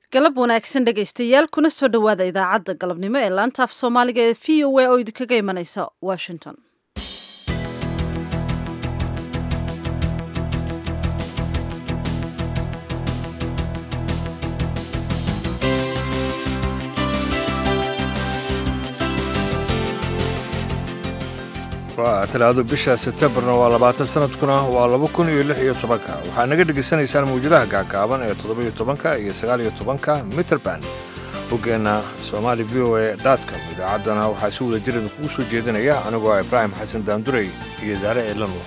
galab wanaagsan dhegaystayaal kuna soo dhowaada idaacadda galabnimo ee laanta af soomaaliga ee v o a oo idinkaga imanaysa washington waa talaado bisha sebtembarna waa labaatan sanadkuna waa laba kun iyo lix iyo tobanka waxaa naga dhegaysanaysaan mawjadaha gaagaaban ee toddobiyo tobanka iyo sagaaliyo tobanka mitrband boggeenna somaali v o a com idaacaddana waxaa si wada jirada kugu soo jeedinaya anigoo ah ibraahim xasan daandurey iyo daare ciilanwa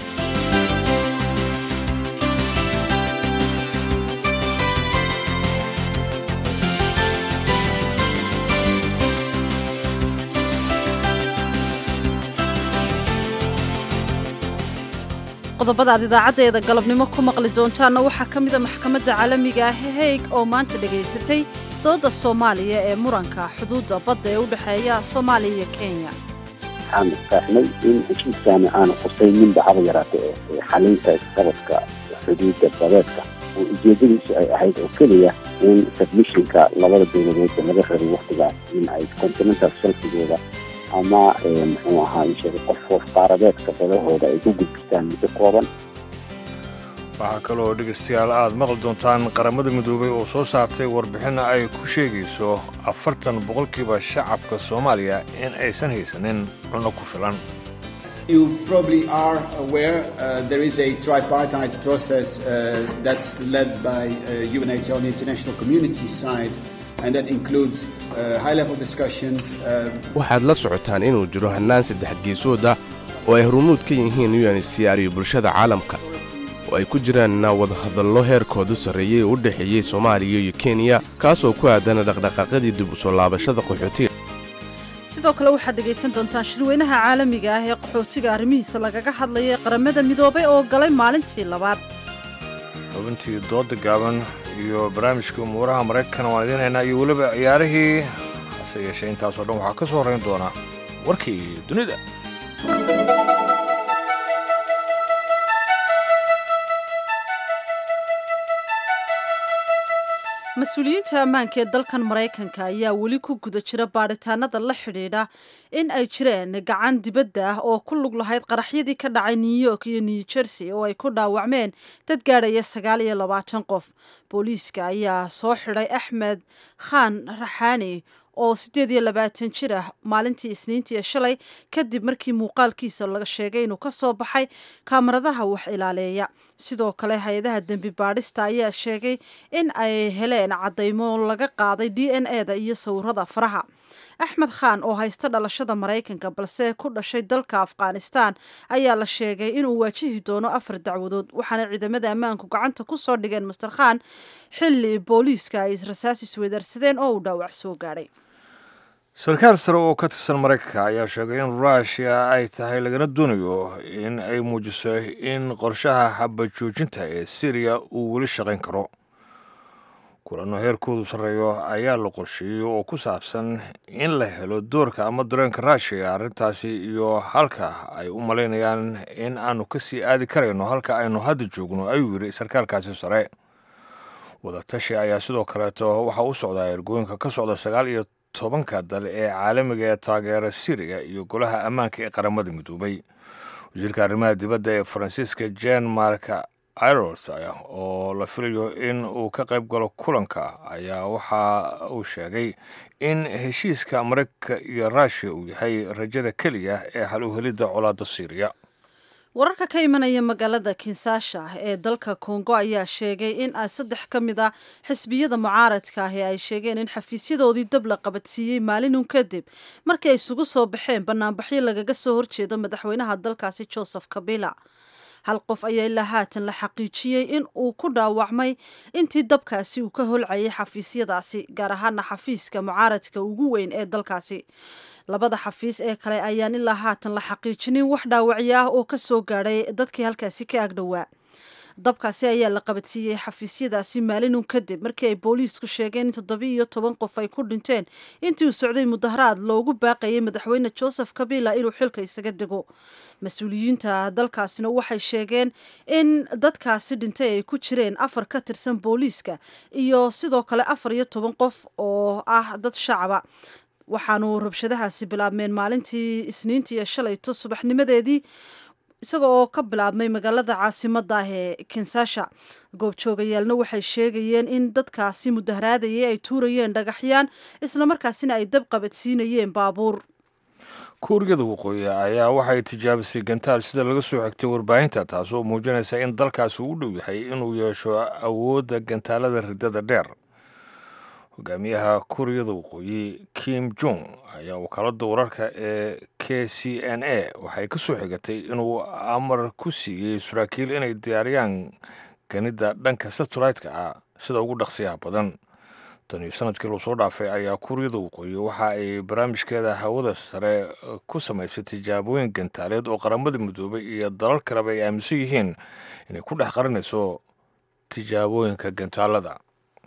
qodobada aad idaacaddeeda galabnimo ku maqli doontaanna waxaa ka mida maxkamadda caalamiga ah heeg oo maanta dhegaysatay dooda soomaaliya ee muranka xuduudda badda ee u dhexeeya soomaaliya iyo kenya waxaan faahnay in heshiiskaani aanu qusayninba haba yaraata ee xalinta isqabadka xuduudda badeedka oo ujeedadiisu ay ahayd oo keliya in submishinka labada dowladeedba laga rabay wakhtigaas in ay continental shelfigooda ama muxuu ahaa isheegay qof qaaradeedka badahooda ay ku gudbistaan muddo kooban waxaa kaloo dhegaystayaal aad maqli doontaan qaramada midoobay oo soo saartay warbixin ay ku sheegayso afartan boqolkiiba shacabka soomaaliya in aysan haysanin cunno ku filan You probably are aware uh, there is a tripartite process uh, that's led by uh, UNHCR on the international community side and that includes uh, high-level discussions. Uh, waxaad la socotaan inuu jiro hannaan saddex geesooda oo ay hormuud ka yihiin unhcr iyo bulshada caalamka oo ay ku jiraan wadahadallo heerkoodu sarreeyey oo u dhexeeyey soomaaliya iyo kenya kaasoo ku aadana dhaqdhaqaaqyadii dib u soo laabashada qaxootiga sidoo kale waxaad dhegaysan doontaan shirweynaha caalamiga ah ee qaxootiga arrimihiisa lagaga hadlaya ee qaramada midoobay oo galay maalintii labaad xubintii dooda gaaban iyo barnaamijkii umuuraha maraykanka waan idiin haynaa iyo weliba ciyaarihii hase yeeshee intaasoo dhan waxaa ka soo horrayn doona warkii dunida mas-uuliyiinta ammaanka ee dalkan maraykanka ayaa weli ku guda jira baadhitaanada la xidhiidha in ay jireen gacan dibadda ah oo ku lug lahayd qaraxyadii ka dhacay new york iyo new jersey oo ay ku dhaawacmeen dad gaadhaya sagaal iyo labaatan qof booliiska ayaa soo xidhay axmed khan raxaani oo siddeed iyo labaatan jir ah maalintii isniintii shalay kadib markii muuqaalkiisa laga sheegay inuu ka soo baxay kaamaradaha wax ilaaleeya sidoo kale hay-adaha dembi baadhista ayaa sheegay in ay heleen caddaymo laga qaaday d n e da iyo sawirada faraha axmed khan oo haysta dhalashada maraykanka balse ku dhashay dalka afghanistan ayaa la sheegay inuu waajihi doono afar dacwadood waxaana ciidamada ammaanku gacanta ku soo dhigeen master khan xilli booliiska ay rasaas isweydaarsadeen oo uu dhaawac soo gaadhay sarkaal sare oo ka tirsan maraykanka ayaa sheegay in ruushia ay tahay lagana doonayo in ay muujiso in qorshaha xabajoojinta ee siriya uu weli shaqayn karo kulanno heerkoodu sarreeyo ayaa la qorsheeyey oo ku saabsan in la helo doorka ama dareenka ruushiya arrintaasi iyo halka ay u malaynayaan in aanu ka sii aadi karayno halka aynu hadda joogno ayuu yidhi sarkaalkaasi sare wadatashi ayaa sidoo kaleeto waxaa u socdaa ergooyinka ka socda sagaal iyo tobanka dal ee caalamiga ee taageera siriya iyo golaha ammaanka ee qaramada midoobay wasiirka arrimaha dibadda ee faransiiska jen mark iros oo la filayo in uu ka qayb galo kulanka ayaa waxa uu sheegay in heshiiska maraykanka iyo ruushiya uu yahay rajada keliya ee hal u helidda colaadda siiriya wararka ka imanaya magaalada kinsaasha ee dalka kongo ayaa sheegay in saddex ka mid a xisbiyada mucaaradka ahi ay sheegeen in xafiisyadoodii dab la qabadsiiyey maalinun kadib markii ay isugu soo baxeen banaanbaxyo lagaga soo horjeedo madaxweynaha dalkaasi joseph kabila hal qof ayaa ilaa haatan la xaqiijiyey in uu ku dhaawacmay intii dabkaasi uu ka holcayay xafiisyadaasi gaar ahaana xafiiska mucaaradka ugu weyn ee dalkaasi labada xafiis ee kale ayaan ilaa haatan la xaqiijinin wax dhaawacyo ah oo ka soo gaadhay dadkii halkaasi ka agdhowaa dabkaasi ayaa la qabadsiiyey xafiisyadaasi maalinun kadib markii ay booliisku sheegeen in toddobi iyo toban qof ay ku dhinteen intii uu socday mudaharaad loogu baaqayay madaxweyne joseph kabila inuu xilka isaga dego mas-uuliyiinta dalkaasina waxay sheegeen in dadkaasi dhintay ay ku jireen afar ka tirsan booliiska iyo sidoo kale afar iyo toban qof oo ah dad shacaba waxaanu rabshadahaasi bilaabmeen maalintii isniintii iyo shalayto subaxnimadeedii isaga oo ka bilaabmay magaalada caasimada ah ee kinsasha goobjoogayaalna waxay sheegayeen in dadkaasi mudaharaadayay ay tuurayeen dhagaxyaan islamarkaasina ay dab qabadsiinayeen baabuur kuuriyada waqooyi ayaa waxay tijaabisay gantaal sida laga soo xigtay warbaahinta taasoo muujinaysa in dalkaasi u dhow yahay inuu yeesho awoodda gantaalada riddada dheer hogaamiyaha kuuriyada waqooyi kim jong ayaa wakaalada wararka ee k c n a waxay ka soo xigatay inuu amar ku siiyey saraakiil inay diyaariyaan ganida dhanka satellite-ka ah sida ugu dhaqsiyaha badan taniyo sanadkii loo soo dhaafay ayaa kuuriyada waqooyi waxa ay barnaamijkeeda hawada sare ku samaysay tijaabooyin gantaaleed oo qaramada midoobay iyo dalal kaleba ay aaminsan yihiin inay ku dhex qarinayso tijaabooyinka gantaalada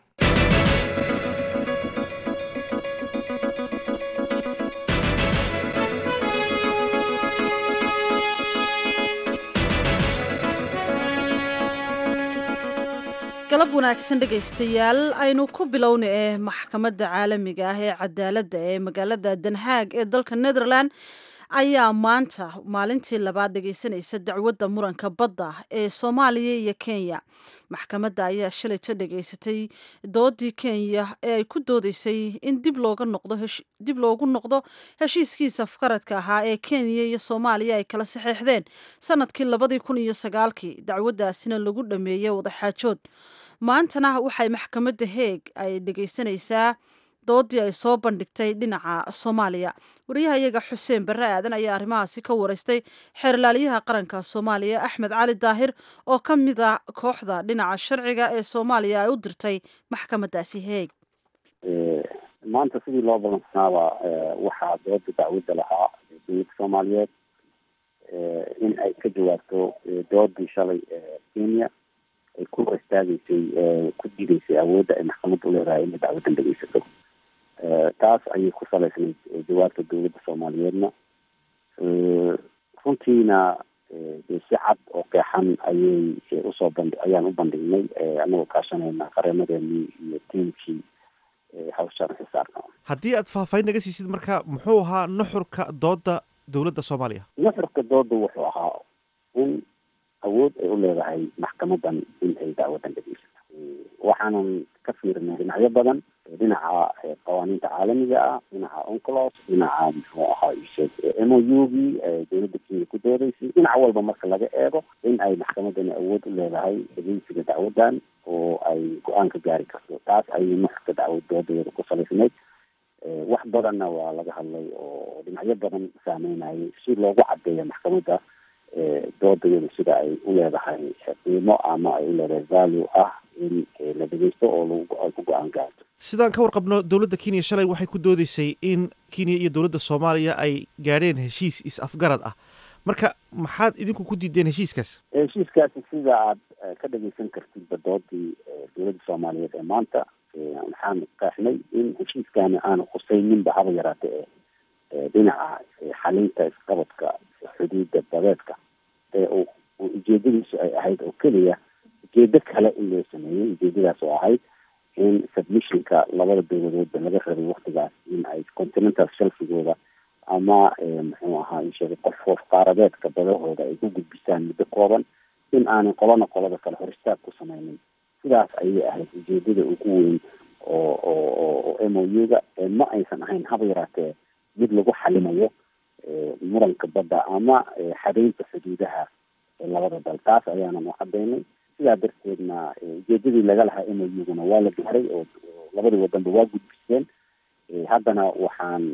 galab wanaagsan dhegaystayaal aynu ku bilowna ee maxkamadda caalamiga ah ee cadaaladda ee magaalada denhaag ee dalka netherland ayaa maanta maalintii labaad dhegaysanaysa dacwadda muranka badda ee soomaaliya iyo kenya maxkamadda ayaa shalayto dhegaysatay doodii kenya ee ay ku doodeysay in dib looga noqdo dib loogu noqdo heshiiskiisa afkaradka ahaa ee kenya iyo soomaaliya ay kala saxeexdeen sanadkii labadii kun iyo sagaalkii dacwaddaasina lagu dhameeyey wadaxaajood maantana waxay maxkamadda heeg ay dhegaysanaysaa doodii ay soo bandhigtay dhinaca soomaaliya wariyaha iyaga xuseen barre aadan ayaa arrimahaasi ka wareystay xeerlaaliyaha qaranka soomaaliya axmed cali daahir oo ka mid a kooxda dhinaca sharciga ee soomaaliya ay u dirtay maxkamaddaasi heeg maanta sidii loo balansanaaba waxaa dooda dacwadda lahaa dowladda soomaaliyeed in ay ka jawaabto doodii shalay kenya ay ku istaageysay ku diideysay awoodda ay maxkamadda uleedahay inay dacwaddan dhegeysato taas ayay ku salaysnayd jawaabta dowladda soomaaliyeedna runtiina si cad oo qeexan ayay usoo bandhi ayaan u bandhignay anagoo kaashanayna qareemadeenii iyo tiimkii hawshaan xisaarka haddii aad faahfaahin naga siisid marka muxuu ahaa nuxurka doodda dowladda soomaaliya nuxurka doodda wuxuu ahaa in awood ay u leedahay maxkamadan in ay dacwadan dhegeysato waxaanan ka fiirnay dhinacyo badan dhinaca qawaaniinta caalamiga ah dhinaca onclos dhinaca muxuu ahaa isheeg m o u gii dowladda kenya ku doodeysay dhinac walba marka laga eego in ay maxkamadani awood u leedahay dhegeysiga dacwadan oo ay go-aan ka gaari karto taas ayay nuxurka dacwad doodadeeda ku salaysnayd wax badanna waa laga hadlay oo dhinacyo badan saameynayay si loogu cadeeyo maxkamadda doodayadu sida ay u leedahay qiimo ama ay u leedahay value ah in la dhegeysto oo ay ku go-aan gaarto sidaan ka warqabno dowladda kenya shalay waxay ku doodeysay in kenya iyo dowladda soomaaliya ay gaadheen heshiis is-afgarad ah marka maxaad idinku ku diideen heshiiskaas heshiiskaasi sida aad ka dhegeysan kartidba doodii dowladda soomaaliyeed ee maanta waxaan qeexnay in heshiiskaani aanu khusayninba haba yaraate e dhinaca xalinta isqabadka xuduudda badeedka ee uu ujeedadiisu ay ahayd oo keliya ujeedo kale in loo sameeyey ujeedadaas oo ahayd in submissionka labada dowladoodba laga rabay waktigaas in ay continental shelfigooda ama muxuu ahaa isheegay qof qof qaaradeedka badahooda ay ku gudbisaan muddo kooban in aanay qolana qolada kale hor istaag ku sameynin sidaas ayay ahayd ujeedada ugu weyn oo oo oo m o u-ga ma aysan ahayn haba yaraatee mid lagu xalimayo muranka badda ama xadeynta xuduudaha labada dal taas ayaanan u cadeynay sidaa darteedna ujeedadii laga lahaa m o u-guna waa la gaaray oo labadii wadanba waa gudbiseen haddana waxaan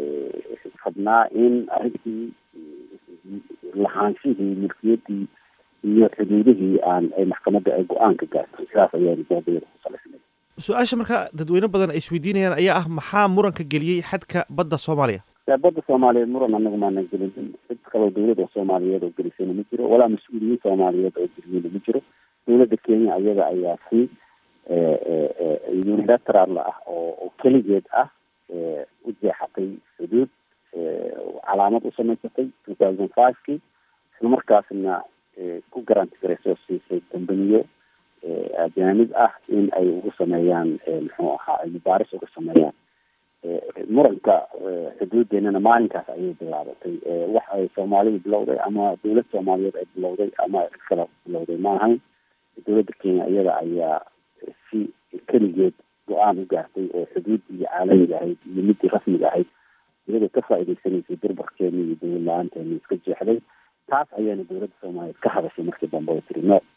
rabnaa in arrintii lahaanshihii milkiyadii iyo xuduudihii aan ay maxkamadda ay go-aan ka gaarto sidaas ayaanu doodayada ku salaysnay su-aasha markaa dadweyne badan ay isweydiinayaan ayaa ah maxaa muranka geliyey xadka badda soomaaliya badda soomaaliyeed muran anagu maanan gelinin cid kaloo dawlad oo soomaaliyeed oo gelisana ma jiro walaa mas-uuliyiin soomaaliyeed oo geliyana ma jiro dawladda kenya iyada ayaa si unilateral ah oo oo keligeed ah u jeexatay xuduud calaamad u samaysatay two thousand five kii isla markaasna ku garanti garaysoo siisay dambaniyo ajaanib ah in ay ugu sameeyaan muxuu ahaa ay mubaaris uga sameeyaan muranka xuduudeennana maalinkaas ayay bilaabatay wax ay soomaalidu bilowday ama dawlad soomaaliyeed ay bilowday ama cid kale bilowday ma ahayn dawladda kenya iyada ayaa si keligeed go-aan u gaartay oo xuduuddii caalamiga ahayd iyo midii rasmiga ahayd iyadoo ka faa'iidaysanaysay durbarkeena iyo dawlad la-aanteena iska jeexday taas ayaana dawladda soomaaliyeed ka hadashay markii dambe oo tiri no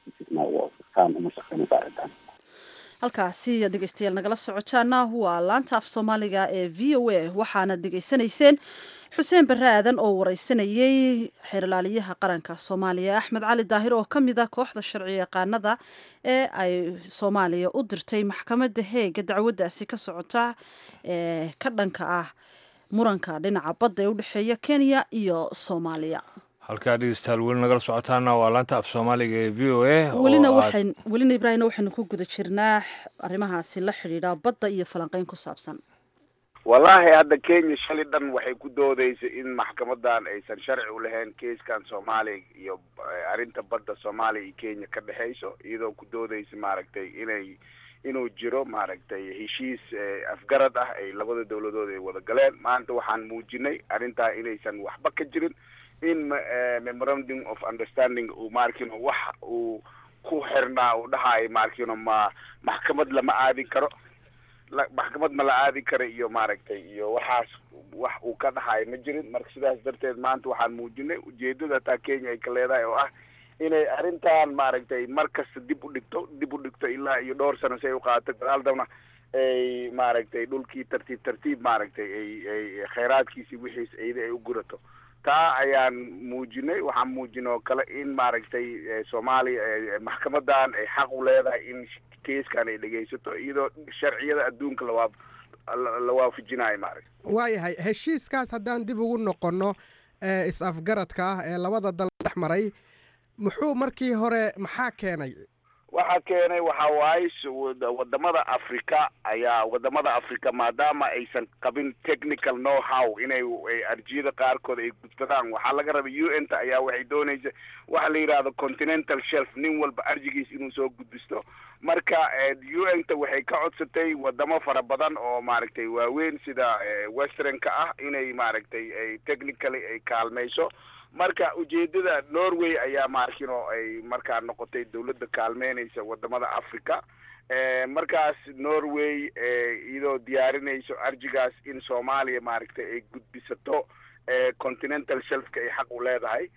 taan uma shaqeynaysa arrintan halkaasi dhegeystayaal nagala socotaana waa laanta af soomaaliga ee v o a waxaana dhegeysanayseen xuseen barre aadan oo wareysanayey xeerlaaliyaha qaranka soomaaliya axmed cali daahir oo ka mid ah kooxda sharci yaqaanada ee ay soomaaliya u dirtay maxkamadda heega dacwaddaasi ka socota ee ka dhanka ah muranka dhinaca badda ee udhexeeya kenya iyo soomaaliya halkaa dhegeystayaal weli nagala socotaana waa laanta af soomaaliga ee v o a welina waxayn welina ibraahimna waxaynu ku guda jirnaa arrimahaasi la xidhiidha badda iyo falanqeyn ku saabsan wallaahi hadda kenya shalay dhan waxay ku doodeysay in maxkamadan aysan sharci u lahayn keiskan soomaaliya iyo arrinta badda soomaaliya iyo kenya ka dhexeyso iyadoo ku doodeysa maaragtay inay inuu jiro maaragtay heshiis afgarad ah ay labada dawladood ay wada galeen maanta waxaan muujinay arrintaa inaysan waxba ka jirin in memorandum of understanding uu maarkino wax uu ku xirnaa uu dhahayo maarkino ma maxkamad lama aadi karo maxkamad ma la aadi karo iyo maaragtay iyo waxaas wax uu ka dhahayo ma jirin marka sidaas darteed maanta waxaan muujinay ujeedada hataa kenya ay ka leedahay oo ah inay arrintan maaragtay mar kasta dib u dhigto dib u dhigto ilaa iyo dhowr sano si ay uqaato gadaaldabna ay maaragtay dhulkii tartiib tartiib maaragtay ay ay khayraadkiisi wixiis eyda ay u gurato taa ayaan muujinay waxaan muujinay oo kale in maaragtay soomaaliya maxkamadan ay xaq u leedahay in keiskan ay dhegaysato iyadoo sharciyada adduunka lawaa la waafajinayo maaragta waayahay heshiiskaas haddaan dib ugu noqonno ee is-afgaradka ah ee labada dal dhex maray muxuu markii hore maxaa keenay waxaa keenay waxa waaye wadamada africa ayaa wadamada africa maadaama aysan qabin technical know how inay arjiyada qaarkood ay gudbadaan waxaa laga rabay u n ta ayaa waxay doonaysa waxa la yidhahdo continental shelf nin walba arjigiis inuu soo gudbisto marka u n ta waxay ka codsatay wadamo fara badan oo maaragtay waaweyn sida westernka ah inay maaragtay ay technically ay kaalmayso marka ujeedada norway ayaa maarkino ay markaa noqotay dawladda kaalmeynaysa wadamada africa markaas norway iyadoo diyaarinayso arjigaas in soomaaliya maaragtay ay gudbisato continental shelfka ay xaq u leedahay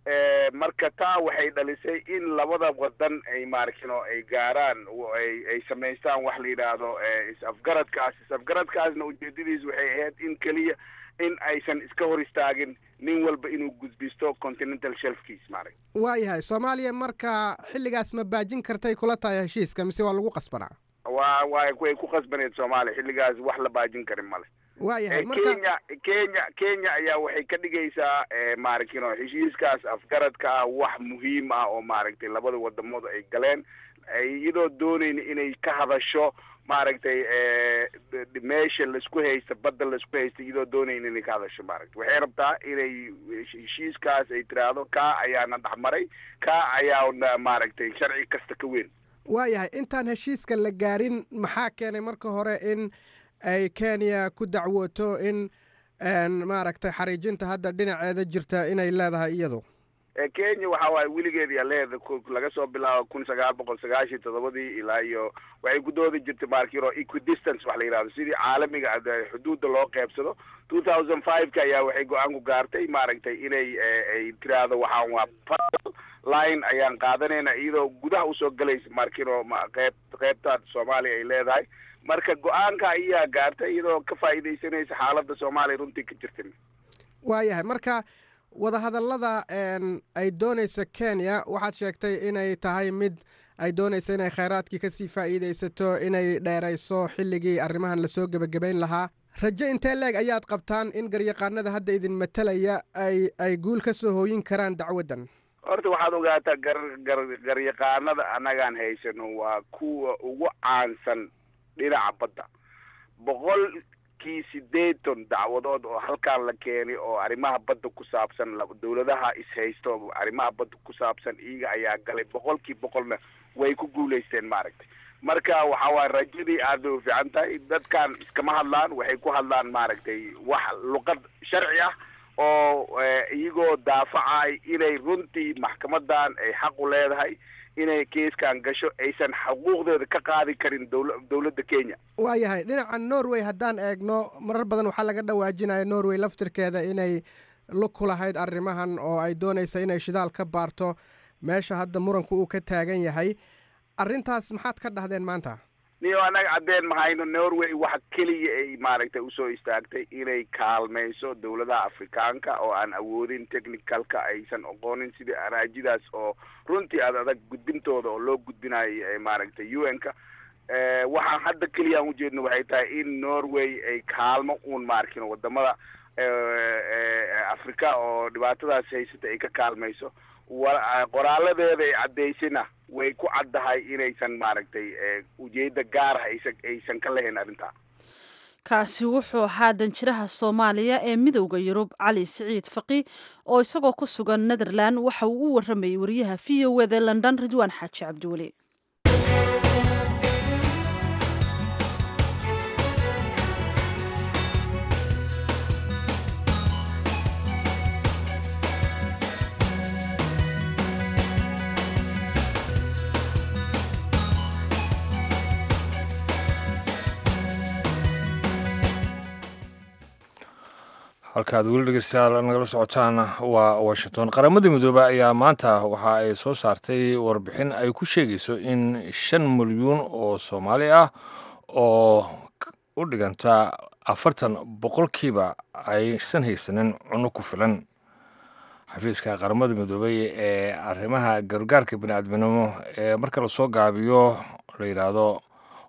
marka taa waxay dhalisay in labada wadan ay maarkino ay gaaraan ay samaystaan wax la yidhaahdo is-afgaradkaas is-afgaradkaasna ujeedadiis waxay ahayd in keliya in aysan iska hor istaagin nin walba inuu gudbisto continental shelfkiis maaragta waayahay soomaaliya marka xilligaas ma baajin kartay kula tahay heshiiska mise waa lagu qasbanaa waa waa way ku qasbaneed soomaaliya xilligaas wax la baajin karin male waayahay kenya kenya kenya ayaa waxay ka dhigaysaa maaragtino heshiiskaas afgaradka ah wax muhiim ah oo maaragtay labada wadamood ay galeen iyadoo doonayn inay ka hadasho maaragtay meesha laisku haysta badda laisku haysta iyadoo doonayn inay ka hadasho maaragtay waxay rabtaa inay heshiiskaas ay tiraahdo kaa ayaana dhexmaray kaa ayaana maaragtay sharci kasta ka weyn waayahay intaan heshiiska la gaarin maxaa keenay marka hore in ay kenya ku dacwooto in maaragtay xariijinta hadda dhinaceeda jirta inay leedahay iyadu kenya waxa waaye weligeed yaa leeda laga soo bilaabo kun sagaal boqol sagaashiyo toddobadii ilaa iyo waxay ku doodi jirtay markiro equidistance wax la yidhahdo sidii caalamiga xuduudda loo qeybsado two thousand five ka ayaa waxay go-aan ku gaartay maaragtay inay ay tiraahdo waxaan waa line ayaan qaadanayna iyadoo gudaha usoo galaysa markiro qeyb qeybta soomaaliya ay leedahay marka go-aanka ayaa gaartay iyadoo ka faa'iidaysanaysa xaaladda soomaaliya runtii ka jirta waayahay marka wadahadallada ay doonayso kenya waxaad sheegtay inay tahay mid ay doonayso inay kheyraadkii kasii faa'iidaysato inay dheerayso xilligii arrimahan lasoo gebagabayn lahaa rajo intee leeg ayaad qabtaan in garyaqaanada hadda idin matalaya ay ay guul ka soo hooyin karaan dacwaddan horta waxaad ogaataa gar gar garyaqaanada annagaan haysano waa kuwa ugu caansan dhinaca badda boqolkii sideetan dacwadood oo halkaan la keenay oo arrimaha badda ku saabsan dawladaha ishaysto arrimaha badda ku saabsan iyaga ayaa galay boqolkii boqolna way ku guulaysteen maaragtay marka waxa waay rajadii aada u fiican tahay dadkan iskama hadlaan waxay ku hadlaan maaragtay wax luqad sharci ah oo iyagoo daafacay inay runtii maxkamadan ay xaq u leedahay inay keiskan gasho aysan xuquuqdeeda ka qaadi karin dowla dowladda kenya waayahay dhinaca norway haddaan eegno marar badan waxaa laga dhawaajinaya norway laftirkeeda inay lug ku lahayd arrimahan oo ay doonaysa inay shidaal ka baarto meesha hadda muranku uu ka taagan yahay arrintaas maxaad ka dhahdeen maanta niyo annaga caddeen mahayno norway waxa keliya ay maaragtay usoo istaagtay inay kaalmayso dowladaha afrikaanka oo aan awoodin technicalka aysan oqoonin sidii araajidaas oo runtii aad adag gudbintooda oo loo gudbinayo maaragtay u n ka waxaan hadda keliya aan ujeedno waxay tahay in norway ay kaalmo uun maarkin wadamada africa oo dhibaatadaas haysata ay ka kaalmayso qoraaladeeda ay caddaysina way ku caddahay inaysan maaragtay ujeedda gaar ah aysan aysan ka lahayn arrintaa kaasi wuxuu ahaa danjiraha soomaaliya ee midowda yurub cali siciid faqi oo isagoo ku sugan netherland waxa uu u waramayay wariyaha v o eda london ridwaan xaaji cabdiweli halkaad weli dhegeystayaal nagala socotaan waa washington qaramada midoobe ayaa maanta waxa ay soo saartay warbixin ay ku sheegayso in shan milyuun oo soomaali ah oo u dhiganta afartan boqolkiiba aysan haysanin cunno ku filan xafiiska qaramada midoobey ee arrimaha gargaarka biniaadminimo ee marka lasoo gaabiyo la yidhaahdo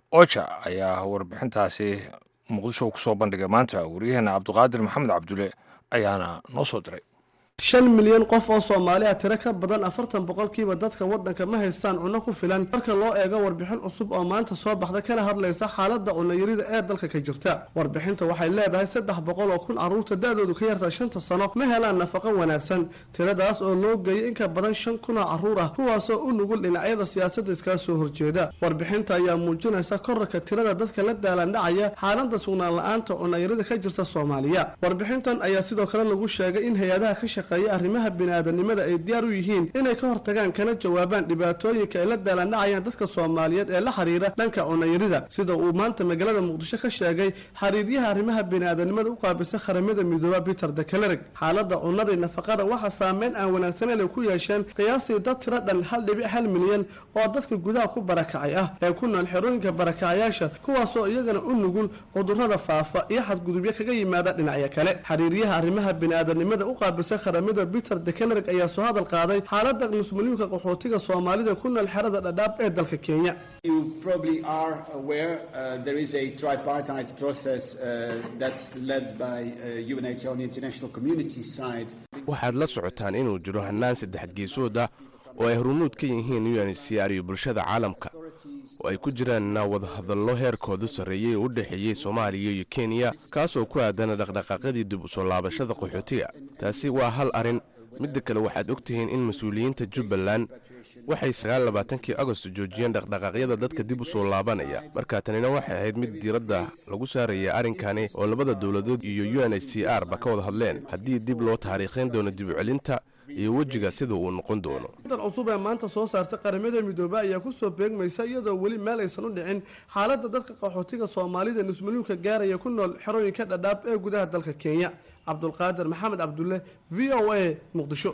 oja ayaa warbixintaasi muqdisho kusoo bandhigay maanta waryaheena cabdiqaadir maxamed cabdulle ayaana noo soo diray shan milyan qof oo soomaali ah tiro ka badan afartan boqolkiiba dadka waddanka ma haystaan cunno ku filan marka loo eego warbixin cusub oo maanta soo baxda kana hadlaysa xaaladda cunnayarida ee dalka ka jirta warbixinta waxay leedahay saddex boqol oo kun carruurta da-doodu ka yarta shanta sano ma helaan nafaqo wanaagsan tiradaas oo loo geeyay in ka badan shan kun oo carruur ah kuwaasoo u nugul dhinacyada siyaasadda iskaga soo horjeeda warbixinta ayaa muujinaysa korarka tirada dadka la daalandhacaya xaaladda sugnaan la-aanta cunnayarida ka jirta soomaaliya warbixintan ayaa sidoo kale lagu sheegay in hay-adaha ka arrimaha bini-aadanimada ay diyaar u yihiin inay ka hortagaan kana jawaabaan dhibaatooyinka ay la daalandhacayaan dadka soomaaliyeed ee la xiriira dhanka cunayarida sida uu maanta magaalada muqdisho ka sheegay xiriiryaha arrimaha bini-aadanimada u qaabilsan qaramada midooba peter dekelereg xaaladda cunnada iyo nafaqada waxaa saameyn aan wanaagsaneyn ay ku yeesheen qiyaasii dad tiro dhan hal dhibic hal milyan oo dadka gudaha ku barakacay ah ee ku nool xerooyinka barakacayaasha kuwaasoo iyagana u nugul cudurrada faafa iyo xadgudubyo kaga yimaada dhinacyo kale xiriiryaha arrimaha bini-aadanimada u qaabilsan qaramada peter dekelereg ayaa soo hadal qaaday xaaladda nusmuliyuunka qaxootiga soomaalida ku nool xerada dhadhaab ee dalka kenya You probably are aware uh, there is a tripartite process uh, that's led by uh, UNHCR on the international community side. waxaad la socotaan inuu jiro hannaan saddex geesood ah oo ay horumuud ka yihiin unhcr iyo bulshada caalamka oo ay ku jiraan wadahadallo heerkoodu sarreeyey oo u dhexeeyey soomaaliya iyo kenya kaasoo ku aadana dhaqdhaqaaqyadii dib u soo laabashada qaxootiga taasi waa hal arrin midda kale waxaad ogtihiin in mas-uuliyiinta jubbaland waxay sagaallabaatankii agost joojiyeen dhaqdhaqaaqyada dadka dib u soo laabanaya marka tanina waxay ahayd mid diiradda lagu saaraya arrinkani oo labada dowladood iyo u n h c r ba ka wada hadleen haddii dib loo taariikhayn doono dib u celinta iyo wejiga sida uu noqon doono dan cusub ee maanta soo saartay qaramada midoobe ayaa kusoo beegmaysa iyadoo weli meel aysan u dhicin xaaladda dadka qaxootiga soomaalida nusmuliyuunka gaaraya ku nool xerooyinka dhadhaab ee gudaha dalka kenya cabdulqaadir maxamed cabdulle v o a muqdisho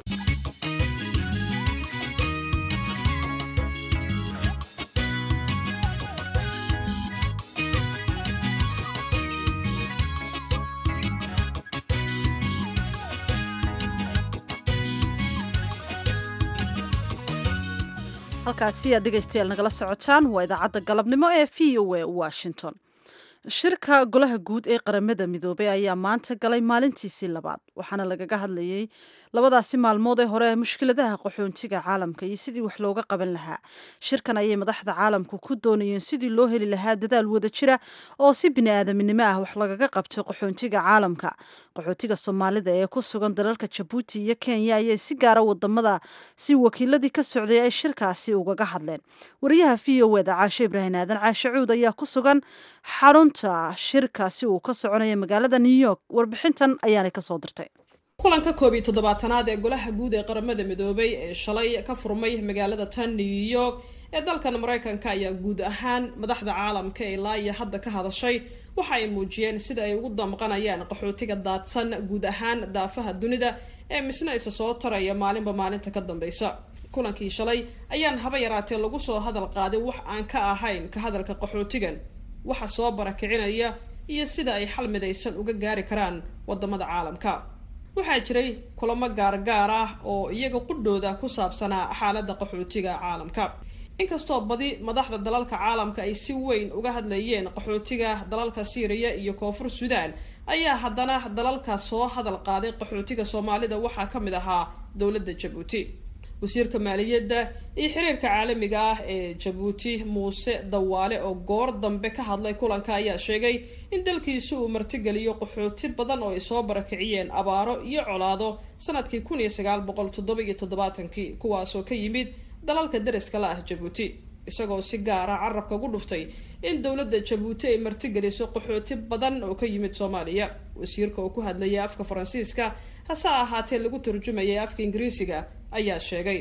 halkaasi aad dhegaystayaal nagala socotaan waa idaacadda galabnimo ee v o a washington shirka golaha guud ee qaramada midoobey ayaa maanta galay maalintiisii labaad waxaana lagaga hadlayey labadaasi maalmood ee hore ee mushkiladaha qaxoontiga caalamka iyo sidii wax looga qaban lahaa shirkan ayay madaxda caalamku ku doonayeen sidii loo heli lahaa dadaal wada jira oo si bini-aadaminimo ah wax lagaga qabto qaxoontiga caalamka qaxootiga soomaalida ee ku sugan dalalka jabuuti iyo kenya ayay si gaara wadamada si wakiiladii ka socday ay shirkaasi ugaga hadleen wariyaha v o eda caashe ibraahim aadan caashe cuud ayaa ku sugan xarunta shirkaasi uu ka soconaya magaalada new york warbixintan ayaanay kasoo dirtay kulanka koob iyo toddobaatanaad ee golaha guud ee qaramada midoobay ee shalay ka furmay magaalada tan new york ee dalkan mareykanka ayaa guud ahaan madaxda caalamka ee ilaa iyo hadda ka hadashay waxa ay muujiyeen sida ay ugu damqanayaan qaxootiga daadsan guud ahaan daafaha dunida ee misna isa soo taraya maalinba maalinta ka dambeysa kulankii shalay ayaan haba yaraatee lagu soo hadal qaaday wax aan ka ahayn ka hadalka qaxootigan waxa soo barakicinaya iyo sida ay xal midaysan uga gaari karaan wadamada caalamka waxaa jiray kulamo gaargaar ah oo iyaga qudhooda ku saabsanaa xaaladda qaxootiga caalamka inkastoo badi madaxda dalalka caalamka ay si weyn uga hadlayeen qaxootiga dalalka syriya iyo koonfur suudaan ayaa haddana dalalka soo hadal qaaday qaxootiga soomaalida waxaa ka mid ahaa dowladda jabuuti wasiirka maaliyadda iyo xiriirka caalamiga ah ee jabuuti muuse dawaale oo goor dambe ka hadlay kulanka ayaa sheegay in dalkiisu uu martigeliyo qaxooti badan oo ay soo barakiciyeen abaaro iyo colaado sanadkii kun iyo sagaal boqol toddoba iyo toddobaatankii kuwaasoo ka yimid dalalka deriska la ah jabuuti isagoo si gaara carabka ugu dhuftay in dowladda jabuuti ay martigeliso qaxooti badan oo ka yimid soomaaliya wasiirka oo ku hadlayay afka faransiiska hase ahaatee lagu turjumayay afka ingiriisiga ayaa sheegay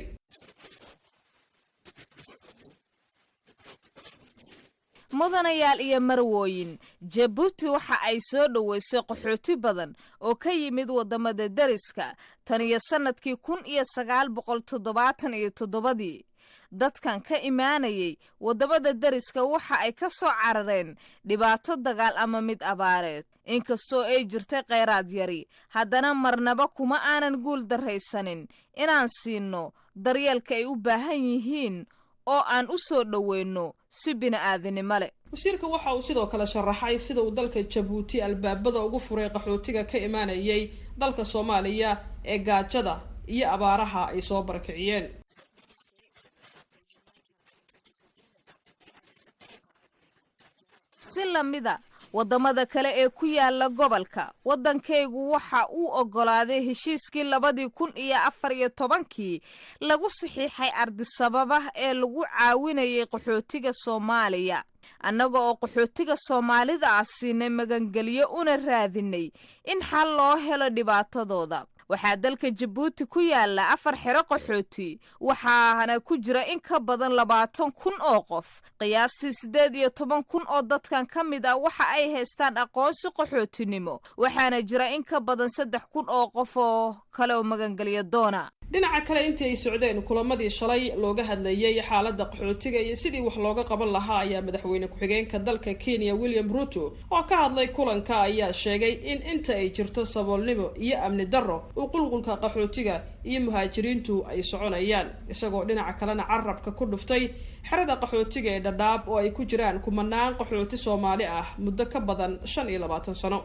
mudanayaal iyo marwooyin jabuuti waxa ay soo dhoweysay qaxooti badan oo ka yimid wadamada deriska tan iyo sannadkii kun iyo sagaal boqol toddobaatan iyo toddobadii dadkan ka imaanayay waddamada deriska waxa ay ka soo carareen dhibaato dagaal ama mid abaareed inkastoo ay jirtay kheyraad yari haddana marnaba kuma aanan guul darraysanin inaan siinno daryeelka ay u baahan yihiin oo aan u soo dhoweyno si bini'aadanimo leh wasiirka waxa uu sidoo kale sharaxay sida uu dalka jabuuti albaabada ugu furay qaxootiga ka imaanayay dalka soomaaliya ee gaajada iyo abaaraha ay soo barakiciyeen si lamida waddamada kale ee ku yaala gobolka waddankaygu waxa uu oggolaaday heshiiskii labadii kun iyo afar iyo tobankii lagu saxiixay ardisababa ee lagu caawinayay qaxootiga soomaaliya annaga oo qaxootiga soomaalida ah siinay magangelyo una raadinay in xal loo helo dhibaatadooda waxaa dalka jabuuti ku yaala afar xero qaxooti waxaana ku jira in ka badan labaatan kun oo qof qiyaastii siddeed iyo toban kun oo dadkan ka mid ah waxa ay haystaan aqoonsi qaxootinimo waxaana jira in ka badan saddex kun oo qof oo kale oo magangelya doona dhinaca kale intii ay socdeen kulamadii shalay looga hadlayay xaaladda qaxootiga iyo sidii wax looga qaban lahaa ayaa madaxweyne ku-xigeenka dalka kenya william ruto oo ka hadlay kulanka ayaa sheegay in inta ay jirto saboolnimo iyo amni darro uu qulqulka qaxootiga iyo muhaajiriintu ay soconayaan isagoo dhinaca kalena carabka ku dhuftay xerada qaxootiga ee dhadhaab oo ay ku jiraan kumanaan qaxooti soomaali ah muddo ka badan shan iyo labaatan sano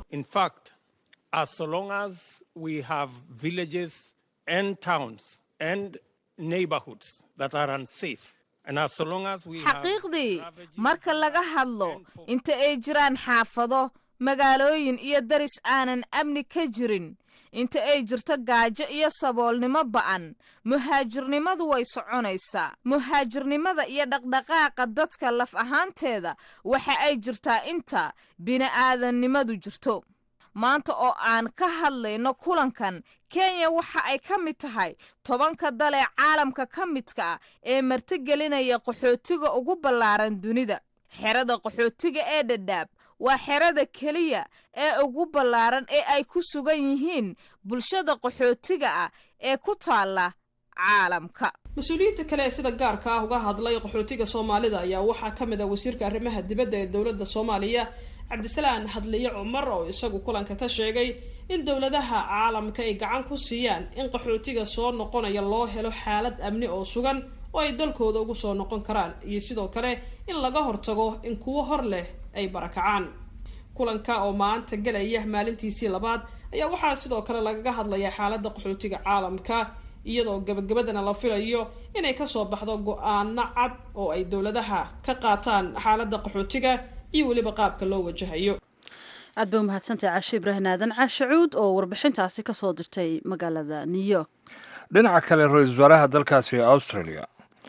and towns and neighborhoods that are unsafe. xaqiiqdii marka laga hadlo inta ay jiraan xaafado magaalooyin iyo daris aanan amni ka jirin inta ay jirto gaajo iyo saboolnimo ba'an muhaajirnimadu way soconaysaa muhaajirnimada iyo dhaqdhaqaaqa dadka laf ahaanteeda waxa ay jirtaa inta bini'aadannimadu jirto maanta oo aan ka hadlayno kulankan kenya waxa ay ka mid tahay tobanka dal ee caalamka ka midka ah ee martigelinaya qaxootiga ugu ballaaran dunida xerada qaxootiga ee dhadhaab waa xerada keliya ee ugu ballaaran ee ay ku sugan yihiin bulshada qaxootiga ah ee ku taalla caalamka mas-uuliyiinta kale ee sida gaarka ah uga hadlay qaxootiga soomaalida ayaa waxaa ka mid ah wasiirka arrimaha dibadda ee dowladda soomaaliya cabdisalaan hadliye cumar oo isagu kulanka ka sheegay in dowladaha caalamka ay gacan ku siiyaan in qaxootiga soo noqonaya loo helo xaalad amni oo sugan oo ay dalkooda ugu soo noqon karaan iyo sidoo kale in laga hortago in kuwo hor leh ay barakacaan kulanka oo maanta gelaya maalintiisii labaad ayaa waxaa sidoo kale lagaga hadlayaa xaaladda qaxootiga caalamka iyadoo gabagabadana la filayo inay kasoo baxdo go-aano cad oo ay dowladaha ka qaataan xaaladda qaxootiga iyo weliba qaabka loo wajahayo aad bay umahadsantahay caashe ibraahim aadan caashe cuud oo warbixintaasi kasoo dirtay magaalada new york dhinaca kale ra-iisul wasaaraha dalkaasi australia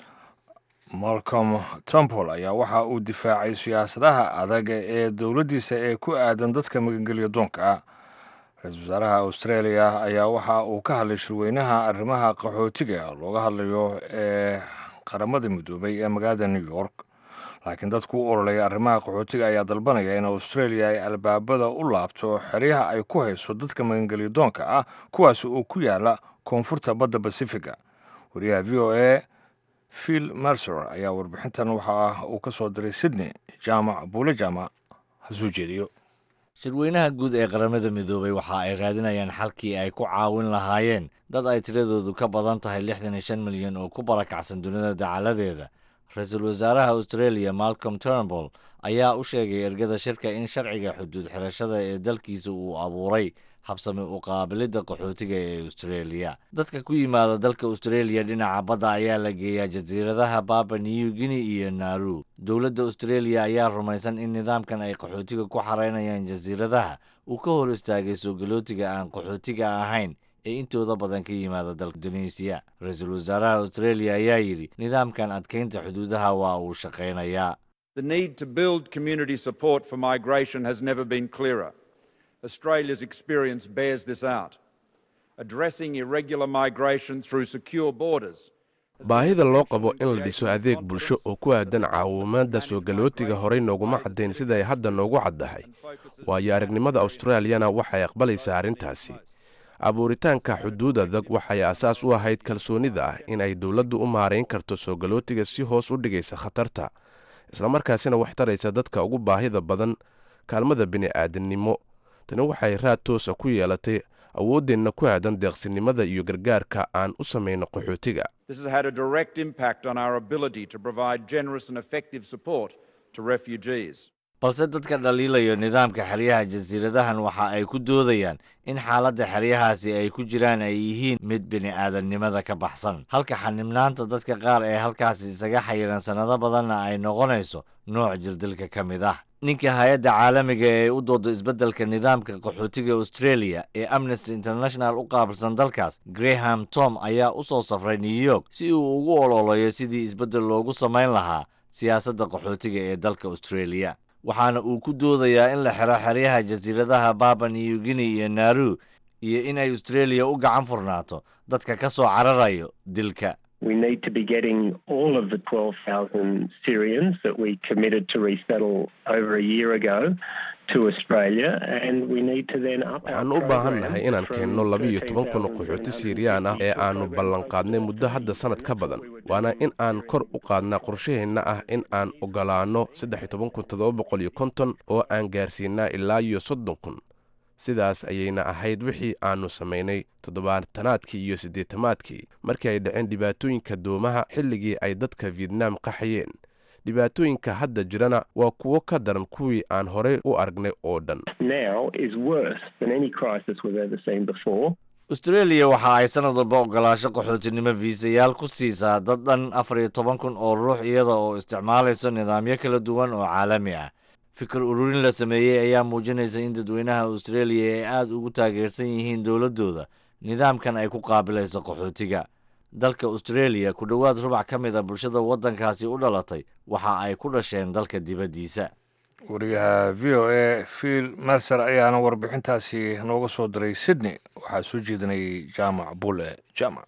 malcolm temple ayaa waxa uu difaacay siyaasadaha adag ee dowladdiisa ee ku aadan dadka magangelya doonka ah ra-iisul wasaaraha australia ayaa waxa uu ka hadlay shirweynaha arrimaha qaxootiga looga hadlayo ee qaramada midoobay ee magaalada new york laakiin dadku u ololeya arrimaha qaxootiga ayaa dalbanaya in australia ay albaabada u laabto xeryaha ay ku hayso dadka magangelya doonka ah kuwaas oo ku yaala koonfurta badda basifiga wariyaha v o a phil mercer ayaa warbixintan waxa uu ka soo diray sydney jaamac buule jaamac hasuu jeediyo shirweynaha guud ee qaramada midoobay waxa ay raadinayaan xalkii ay ku caawin lahaayeen dad ay tiradoodu ka badan tahay lixdan iyo shan milyan oo ku barakacsan dunida dacaladeeda ra-iisul wasaaraha australia malcolm turnbull ayaa u sheegay ergada shirka in sharciga xuduud xirashada ee dalkiisa uu abuuray habsami u qaabilidda qaxootiga ee australia dadka ku yimaada dalka australia dhinaca badda ayaa la geeyaa jasiiradaha baba new guinea iyo naru dowladda australia ayaa rumaysan in nidaamkan ay qaxootiga ku xaraynayaan jasiiradaha uu ka hor istaagay soo galootiga aan qaxootiga ahayn ee intooda badan ka yimaada dalka indoneesiya ra-iisul wasaaraha australia ayaa yidhi nidaamkan adkaynta xuduudaha waa uu shaqaynayaa The need to build community support for migration has never been clearer. Australia's experience bears this out. Addressing irregular migration through secure borders baahida loo qabo in la dhiso adeeg bulsho oo ku aadan caawimaadda soo galootiga horey nooguma caddayn sida ay hadda noogu caddahay waayo aragnimada austraaliyana waxay aqbalaysaa arrintaasi abuuritaanka xuduud adag waxay asaas u ahayd kalsoonida ah in ay dowladdu u maarayn karto soo galootiga si hoos u dhigaysa khatarta islamarkaasina wax taraysa dadka ugu baahida badan kaalmada bini'aadannimo tani waxay raad toosa ku yeelatay awooddeenna ku aadan deeqsinimada iyo gargaarka aan u samayno qaxootiga This has had a direct impact on our ability to provide generous and effective support to refugees. balse dadka dhaliilayo nidaamka xeryaha jasiiradahan waxa ay ku doodayaan in xaaladda xeryahaasi ay ku jiraan ay yihiin mid bini'aadannimada ka baxsan halka xanibnaanta dadka qaar ee halkaasi isaga xayiran sannado badanna ay noqonayso nooc jirdilka ka mid ah ninka hay-adda caalamiga ee u dooda isbeddelka nidaamka qaxootiga australia ee amnesty international u qaabilsan dalkaas graham tom ayaa u soo safray new york si uu ugu ololayo sidii isbeddel loogu samayn lahaa siyaasadda qaxootiga ee dalka australia waxaana uu ku doodayaa in la xiro xeryaha jasiiradaha baba new guinea iyo naru iyo in ay australia u gacan furnaato dadka ka soo cararayo dilka We need to be getting all of the 12,000 Syrians that we committed to resettle over a year ago to Australia, and we need to then up our waxaan u baahan program nahay inaan from keenno labiyo toban kun oo 13,000 qaxooti siiriyaan ah ee aannu ballanqaadnay muddo hadda sannad ka badan waana in aan kor u qaadnaa qorshaheenna ah in aan ogolaanno saddex iyo toban kun toddoba boqol iyo konton oo aan gaarsiinaa ilaa iyo soddon kun sidaas ayayna ahayd wixii aannu samaynay toddobaatanaadkii iyo siddeetamaadkii markii ay dhaceen dhibaatooyinka doomaha xilligii ay dadka vietnam qaxayeen dhibaatooyinka hadda jirana waa kuwo ka daran kuwii aan horey u aragnay oo dhan now is worse than any crisis we've ever seen before. australia waxa ay sanad walba ogolaasho qaxootinimo fiisayaal ku siisaa dad dhan afar iyo toban kun oo ruux iyada oo isticmaalayso nidaamyo kala duwan oo caalami ah fikir ururin la sameeyey ayaa muujinaysa in dadweynaha australia ay aad ugu taageersan yihiin dowladdooda nidaamkan ay ku qaabilayso qaxootiga dalka australia ku dhowaad rubac ka mid a bulshada waddankaasi u dhalatay waxa ay ku dhasheen dalka dibaddiisa wariyaha v o a phil mercer ayaana warbixintaasi nooga soo diray sydney waxaa soo jeedinayay jaamac bule jaamac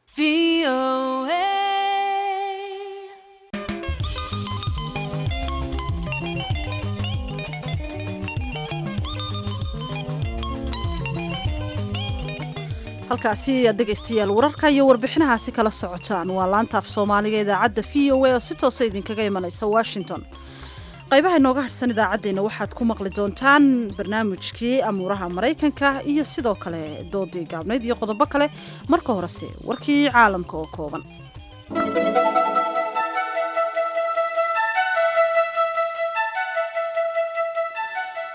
halkaasi aad dhegaystayaal wararka iyo warbixinahaasi kala socotaan waa laanta af soomaaliga idaacadda v o a oo si toosa idinkaga imanaysa washington qaybaha inooga harhsan idaacaddeenna waxaad ku maqli doontaan barnaamijkii amuuraha maraykanka iyo sidoo kale doodii gaabnayd iyo qodobo kale marka horese warkii caalamka oo kooban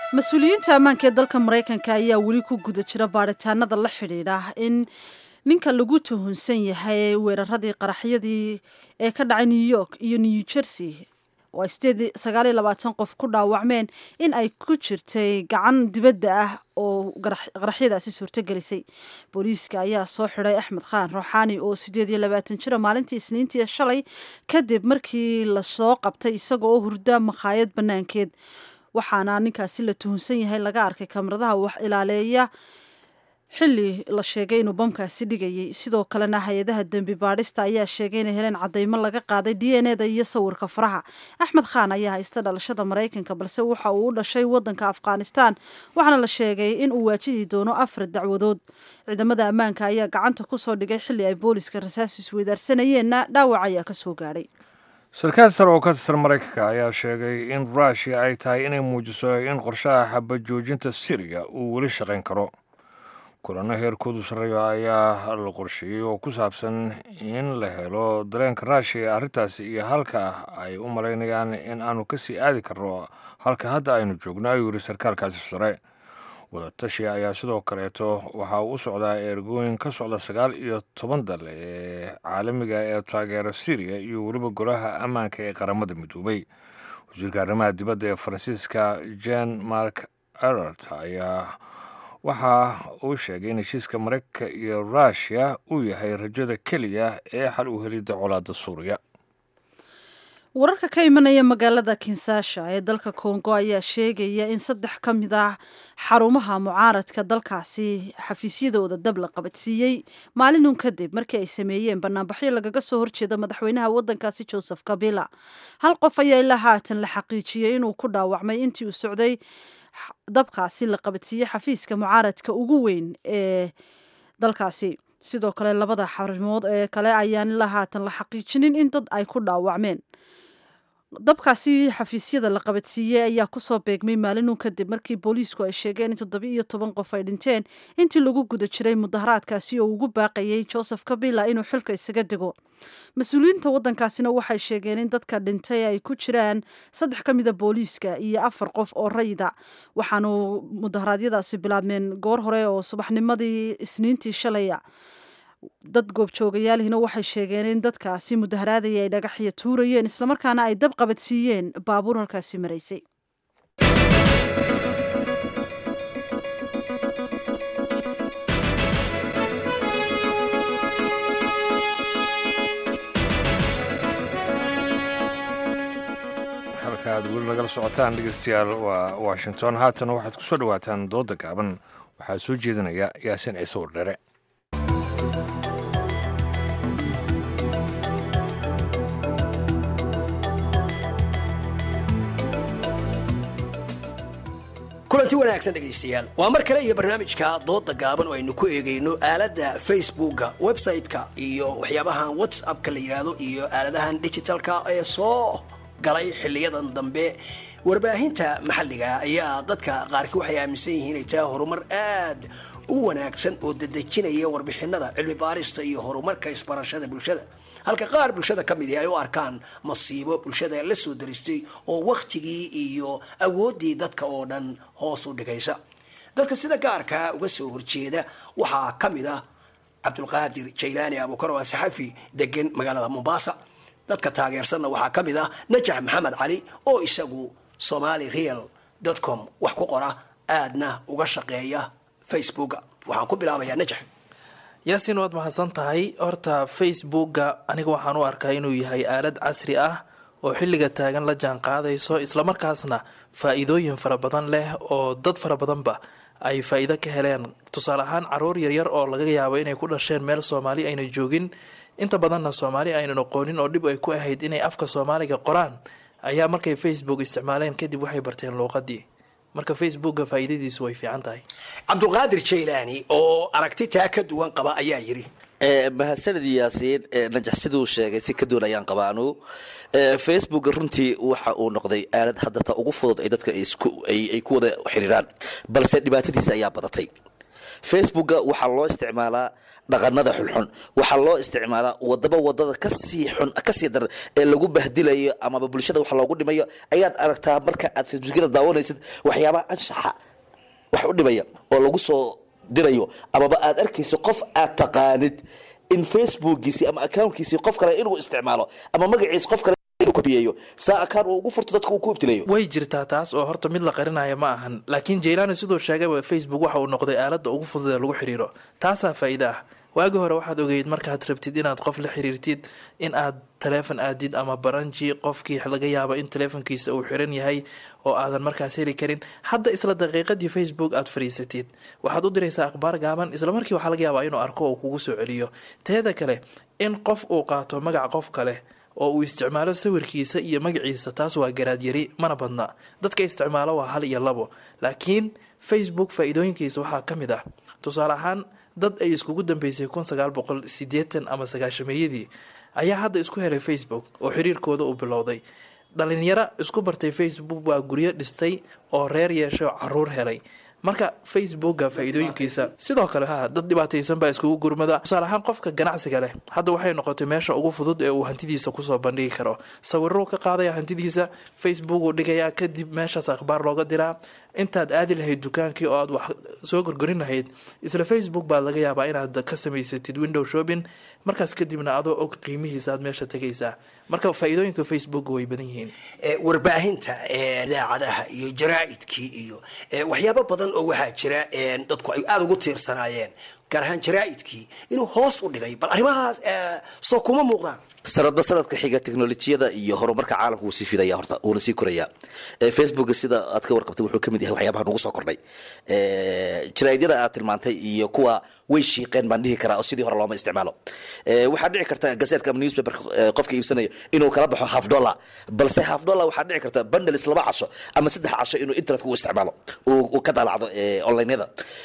mas-uuliyiinta ammaanka ee dalka maraykanka ayaa weli ku guda jira baadhitaanada la xidhiidha in ninka lagu tuhunsan yahay weeraradii qaraxyadii ee ka dhacay new york iyo new jersey oo ay sagaaliyo labaatan qof ku dhaawacmeen in ay ku jirtay gacan dibadda ah oo qaraxyadaasi suurtogelisay booliiska ayaa soo xidhay axmed khaan ruuxaani oo sideed iyo labaatan jira maalintii isniintii shalay kadib markii lasoo qabtay isaga oo hurda makhaayad banaankeed waxaana ninkaasi la tuhunsan yahay laga arkay kamaradaha wax ilaaleeya xilli la sheegay inuu bamkaasi dhigayay sidoo kalena hay-adaha dembi baadhista ayaa sheegay inay heleen cadeymo laga qaaday d n eda iyo sawirka faraha axmed khaan ayaa haysta dhalashada maraykanka balse waxa uu u dhashay wadanka afghanistan waxaana la sheegay in uu waajihi doono afar dacwadood ciidamada ammaanka ayaa gacanta kusoo dhigay xilli ay booliska rasaas isweydaarsanayeenna dhaawac ayaa kasoo gaadhay sarkaal sare oo ka tirsan maraykanka ayaa sheegay in rushia ay tahay inay muujiso in qorshaha xabajoojinta siriya uu weli shaqayn karo kulano heerkoodu sarreeyo ayaa la qorsheeyey oo ku saabsan in la helo dareenka rushia ee arrintaasi iyo halka ay u malaynayaan in aanu kasii aadi karno halka hadda aynu joogno ayuu yidhi sarkaalkaasi sare wadatashi ayaa sidoo kaleeto waxaa u socdaa ergooyin ka socda sagaal iyo toban dal ee caalamiga ee taageera syriya iyo weliba golaha ammaanka ee qaramada midoobay wasiirka arrimaha dibadda ee faransiiska jan mark erart ayaa waxa uu sheegay in heshiiska maraykanka iyo rushia uu yahay rajada keliya ee xal u helidda colaadda suuriya wararka ka imanaya magaalada kinsasha ee dalka kongo ayaa sheegaya in saddex ka mid ah xarumaha mucaaradka dalkaasi xafiisyadooda dab la qabadsiiyey maalinun kadib markii ay sameeyeen banaanbaxyo lagaga soo horjeeda madaxweynaha wadankaasi joseph kabila hal qof ayaa ilaa haatan la xaqiijiyey inuu ku dhaawacmay intii uu socday dabkaasi la qabadsiiyey xafiiska mucaaradka ugu weyn ee dalkaasi sidoo kale labada xarimood ee kale ayaan ilaa haatan la xaqiijinin in dad ay ku dhaawacmeen dabkaasi xafiisyada la qabadsiiyey ayaa kusoo beegmay maalinun kadib markii booliisku ay sheegeen in toddobi iyo toban qof ay dhinteen intii lagu guda jiray mudaharaadkaasi oo ugu baaqayay joseph kabila inuu xilka isaga dego mas-uuliyiinta wadankaasina waxay sheegeen in dadka dhintay ay ku jiraan saddex ka mida booliiska iyo afar qof oo rayida waxaanu mudaharaadyadaasi bilaabmeen goor hore oo subaxnimadii isniintii shalaya dad goobjoogayaalihina waxay sheegeen in dadkaasi mudaharaadaya ay dhagaxya tuurayeen islamarkaana ay dab qabadsiiyeen baabuur halkaasi maraysay halka aad weli nagala socotaan dhegeystayaal waa washington haatan waxaad ku soo dhowaataan dooda gaaban waxaa soo jeedinaya yaasin ciise wardhere kulanti wanaagsan dhegaystayaal waa mar kale iyo barnaamijka dooda gaaban oo aynu ku eegayno aaladda facebooka website-ka iyo waxyaabahan whatsappka la yidhaahdo iyo aaladahan digitalka ee soo galay xiliyadan dambe warbaahinta maxalliga ayaa dadka qaarkii waxay aaminsan yihiin inay tahay horumar aad u wanaagsan oo dedejinaya warbixinada cilmi baarista iyo horumarka isbarashada bulshada halka qaar bulshada ka mid ay u arkaan masiibo bulshada la soo daristay oo wakhtigii iyo awooddii dadka oo dhan hoos u dhigaysa dadka sida gaarkaa uga soo horjeeda waxaa ka mid ah cabdulqaadir jaylaani abuukar waa saxafi degan magaalada mombasa dadka taageersanna waxaa ka mid ah najax maxamed cali oo isagu somali real com wax ku qora aadna uga shaqeeya facebooka waxaan ku bilaabayaa najax yaasin waad mahadsan tahay horta facebooka aniga waxaan u arkaa inuu yahay aalad casri ah oo xilliga taagan la jaan qaadayso islamarkaasna faa-iidooyin fara badan leh oo dad fara badanba ay faa-iido ka heleen tusaale ahaan caruur yaryar oo laga yaabo inay ku dhasheen meel soomaali ayna joogin inta badanna soomaali aynan aqoonin oo dhib ay ku ahayd inay afka soomaaliga qoraan ayaa markay facebook isticmaaleen kadib waxay barteen luuqadii marka facebooka faa-iidadiisu way fiican tahay cabdulqaadir jaylaani oo aragti taa ka duwan qaba ayaa yidhi mahadsanid yaasiin najax siduu sheegay si ka duwan ayaan qabaa anugu facebook runtii waxa uu noqday aalad haddata ugu fudud ay dadka ay ku wada xiriiraan balse dhibaatadiisa ayaa badatay facebooka waxaa loo isticmaalaa dhaqanada xunxun waxaa loo isticmaalaa wadaba wadada kasii xun kasii daran ee lagu bahdilayo amaba bulshada wax loogu dhimayo ayaad aragtaa marka aad facebookyada daawanaysid waxyaabaha anshaxa wax u dhimaya oo lagu soo dirayo amaba aad arkayso qof aad taqaanid in facebookiisi ama accountkiisi qof kale inuu isticmaalo ama magaciisa qof kale inuu kobiyeeyo saa akaan uu ugu furto dadka uu ku ibtilayo way jirtaa taas oo horta mid la qarinaya ma ahan laakiin jaylani siduu sheegayba facebook waxa uu noqday aaladda ugu fudud ee lagu xiriiro taasaa faa'iide ah waagi hore waxaad ogeyd markaad rabtid inaad qof la xiriirtid in aad taleefon aadid ama baranji qofkii laga yaabo in taleefonkiisa uu xiran yahay oo aadan markaas heli karin hadda isla daqiiqadii facebook aad fadhiisatid waxaad u diraysaa akhbaar gaaban isla markii waxaa laga yaabaa inuu arko oo kugu soo celiyo teeda kale in qof uu qaato magac qof kale oo uu isticmaalo sawirkiisa iyo magaciisa taas waa garaadyari mana badna dadka isticmaalo waa hal iyo labo laakiin facebook faa-iidooyinkiisa waxaa ka mid ah tusaale ahaan dad ay iskugu dambeysay kun sagaal boqol sideetan ama sagaashameeyadii ayaa hadda isku helay facebook oo xiriirkooda uu bilowday dhalinyaro isku bartay facebook waa guryo dhistay oo reer yeeshay oo caruur helay marka facebooka faa-iidooyinkiisa sidoo kale ha dad dhibaataysan baa iskugu gurmada tusaale ahaan qofka ganacsiga leh hadda waxay noqotay meesha ugu fudud ee uu hantidiisa kusoo bandhigi karo sawiruu ka qaadaya hantidiisa facebook uu dhigayaa kadib meeshaas akhbaar looga diraa intaad aadi lahayd dukaankii oo aad wax soo gorgorin lahayd isla facebook baad laga yaabaa inaad ka samaysatid window shopping markaas kadibna adoo og qiimihiisa aad meesha tegaysaa marka faa-iidooyinka facebook way badan yihiin warbaahinta idaacadaha iyo jaraa'idkii iyo waxyaabo badan oo waxaa jira dadku ay aada ugu tiirsanaayeen gaar ahaan jaraa'idkii inuu hoos u dhigay bal arrimahaas soo kuma muuqdaan sanadba sanadka xiga teknolojiyada iyo horumarka caalamka wuu sii fidaya horta wuuna sii koraya facebook sida aad ka warqabtay wuxuu kamid yahay waxyaabaha nagu soo kordhay jaraa'idyada aad tilmaantay iyo kuwa way shiiqeen baan dhihi karaa oo sidii hore looma isticmaalo waxaa dhici karta gazetka ama newspaper qofka iibsanaya inuu kala baxo half dollar balse half dollar waxaa dhici karta bundles laba casho ama saddex casho inuu internetka u isticmaalo uu ka daalacdo onlineyada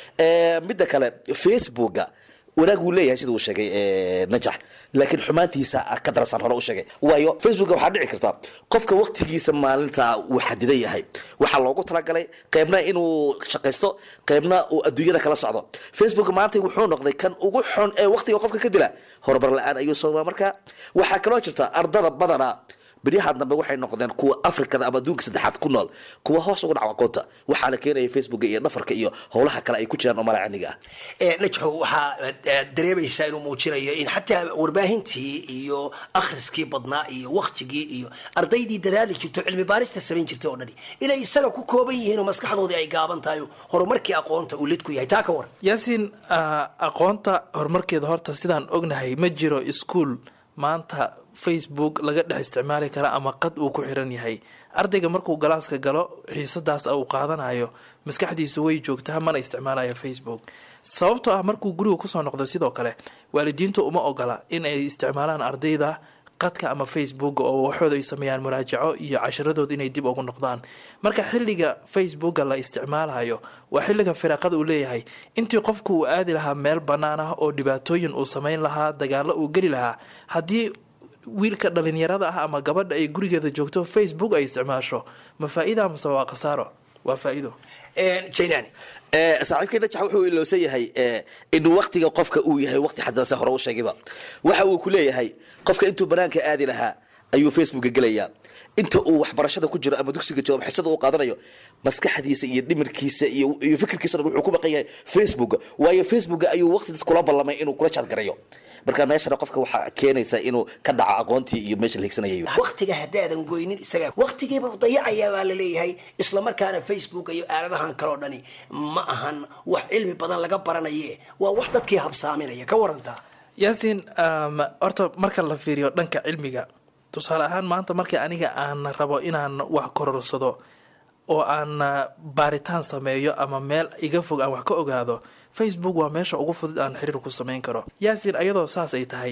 midda kale facebooka wanaag wuu leeyahay sida uu sheegay najax laakiin xumaantiisa ka darasaan hore u sheegay waayo facebooka waxaa dhici karta qofka waqtigiisa maalinta uu xadidan yahay waxaa loogu talagalay qeybna inuu shaqaysto qeybna uu adduunyada kala socdo facebook maanta wuxuu noqday kan ugu xun ee waqtiga qofka ka dila horumar la-aan ayuu soo marka waxaa kaloo jirta ardada badana beryahan dambe waxay noqdeen kuwa afrikada ama adduunka saddexaad ku nool kuwa hoos ugu dhaco aqoonta waxaa la keenaya facebooka iyo dhafarka iyo howlaha kale ay ku jiraan oo malacaniga ah najxo waxaa dareemaysaa inuu muujinayo in xataa warbaahintii iyo akhriskii badnaa iyo waktigii iyo ardaydii dadaali jirto cilmi baarista samayn jirtay oo dhani inay isaga ku kooban yihiin oo maskaxdoodii ay gaaban tahay horumarkii aqoonta uu lid ku yahay taa ka war yaasiin aqoonta horumarkeeda horta sidaan ognahay ma jiro iskuol maanta facebook laga dhex isticmaali kara ama qad uu ku xiran yahay ardayga markuu galaaska galo xiisadaas uu qaadanayo maskaxdiisu way joogtaa mana isticmaalayo facebook sababtoo ah markuu guriga kusoo noqdo sidoo kale waalidiintu uma ogola in ay isticmaalaan ardayda qadka ama facebook oo waxooda ay sameeyaan muraajaco iyo casharadooda inay dib ugu noqdaan marka xilliga facebooka la isticmaalayo waa xilliga firaaqada uu leeyahay intii qofku uu aadi lahaa meel bannaan ah oo dhibaatooyin uu sameyn lahaa dagaalo uu geli lahaa haddii wiilka dhalinyarada ah ama gabadha ay gurigeeda joogto facebook ay isticmaasho ma faa-ida amase waa khasaaro waa faa-ido jailani saaxiibkii najax wuxuu ilowsan yahay in waqtiga qofka uu yahay waqti xadanse hore u sheegayba waxa uu ku leeyahay qofka intuu banaanka aadi lahaa ayuu facebooka gelayaa inta uu waxbarashada ku jiro ama dugsiga joogo xisada uu qaadanayo maskaxdiisa iyo dhimirkiisa iyo iyo fikirkiisa dhan wuxuu ku baqan yahay facebook waayo facebook ayuu waqti dad kula ballamay inuu kula jaadgarayo marka meeshana qofka waxaa keenaysa inuu ka dhaco aqoontii iyo meesha la higsanayay waqtiga haddaadan goynin isaga waqtigiiba dayacayaa baa la leeyahay islamarkaana facebook iyo aaladahan kaleo dhani ma ahan wax cilmi badan laga baranaye waa wax dadkii habsaaminaya ka warantaa yaasiin horta marka la fiiriyo dhanka cilmiga tusaale ahaan maanta markii aniga aan rabo inaan wax kororsado oo aan baaritaan sameeyo ama meel iga fog aan wax ka ogaado facebook waa meesha ugu fudud aan xiriir ku sameyn karo yaasiin ayadoo saas ay tahay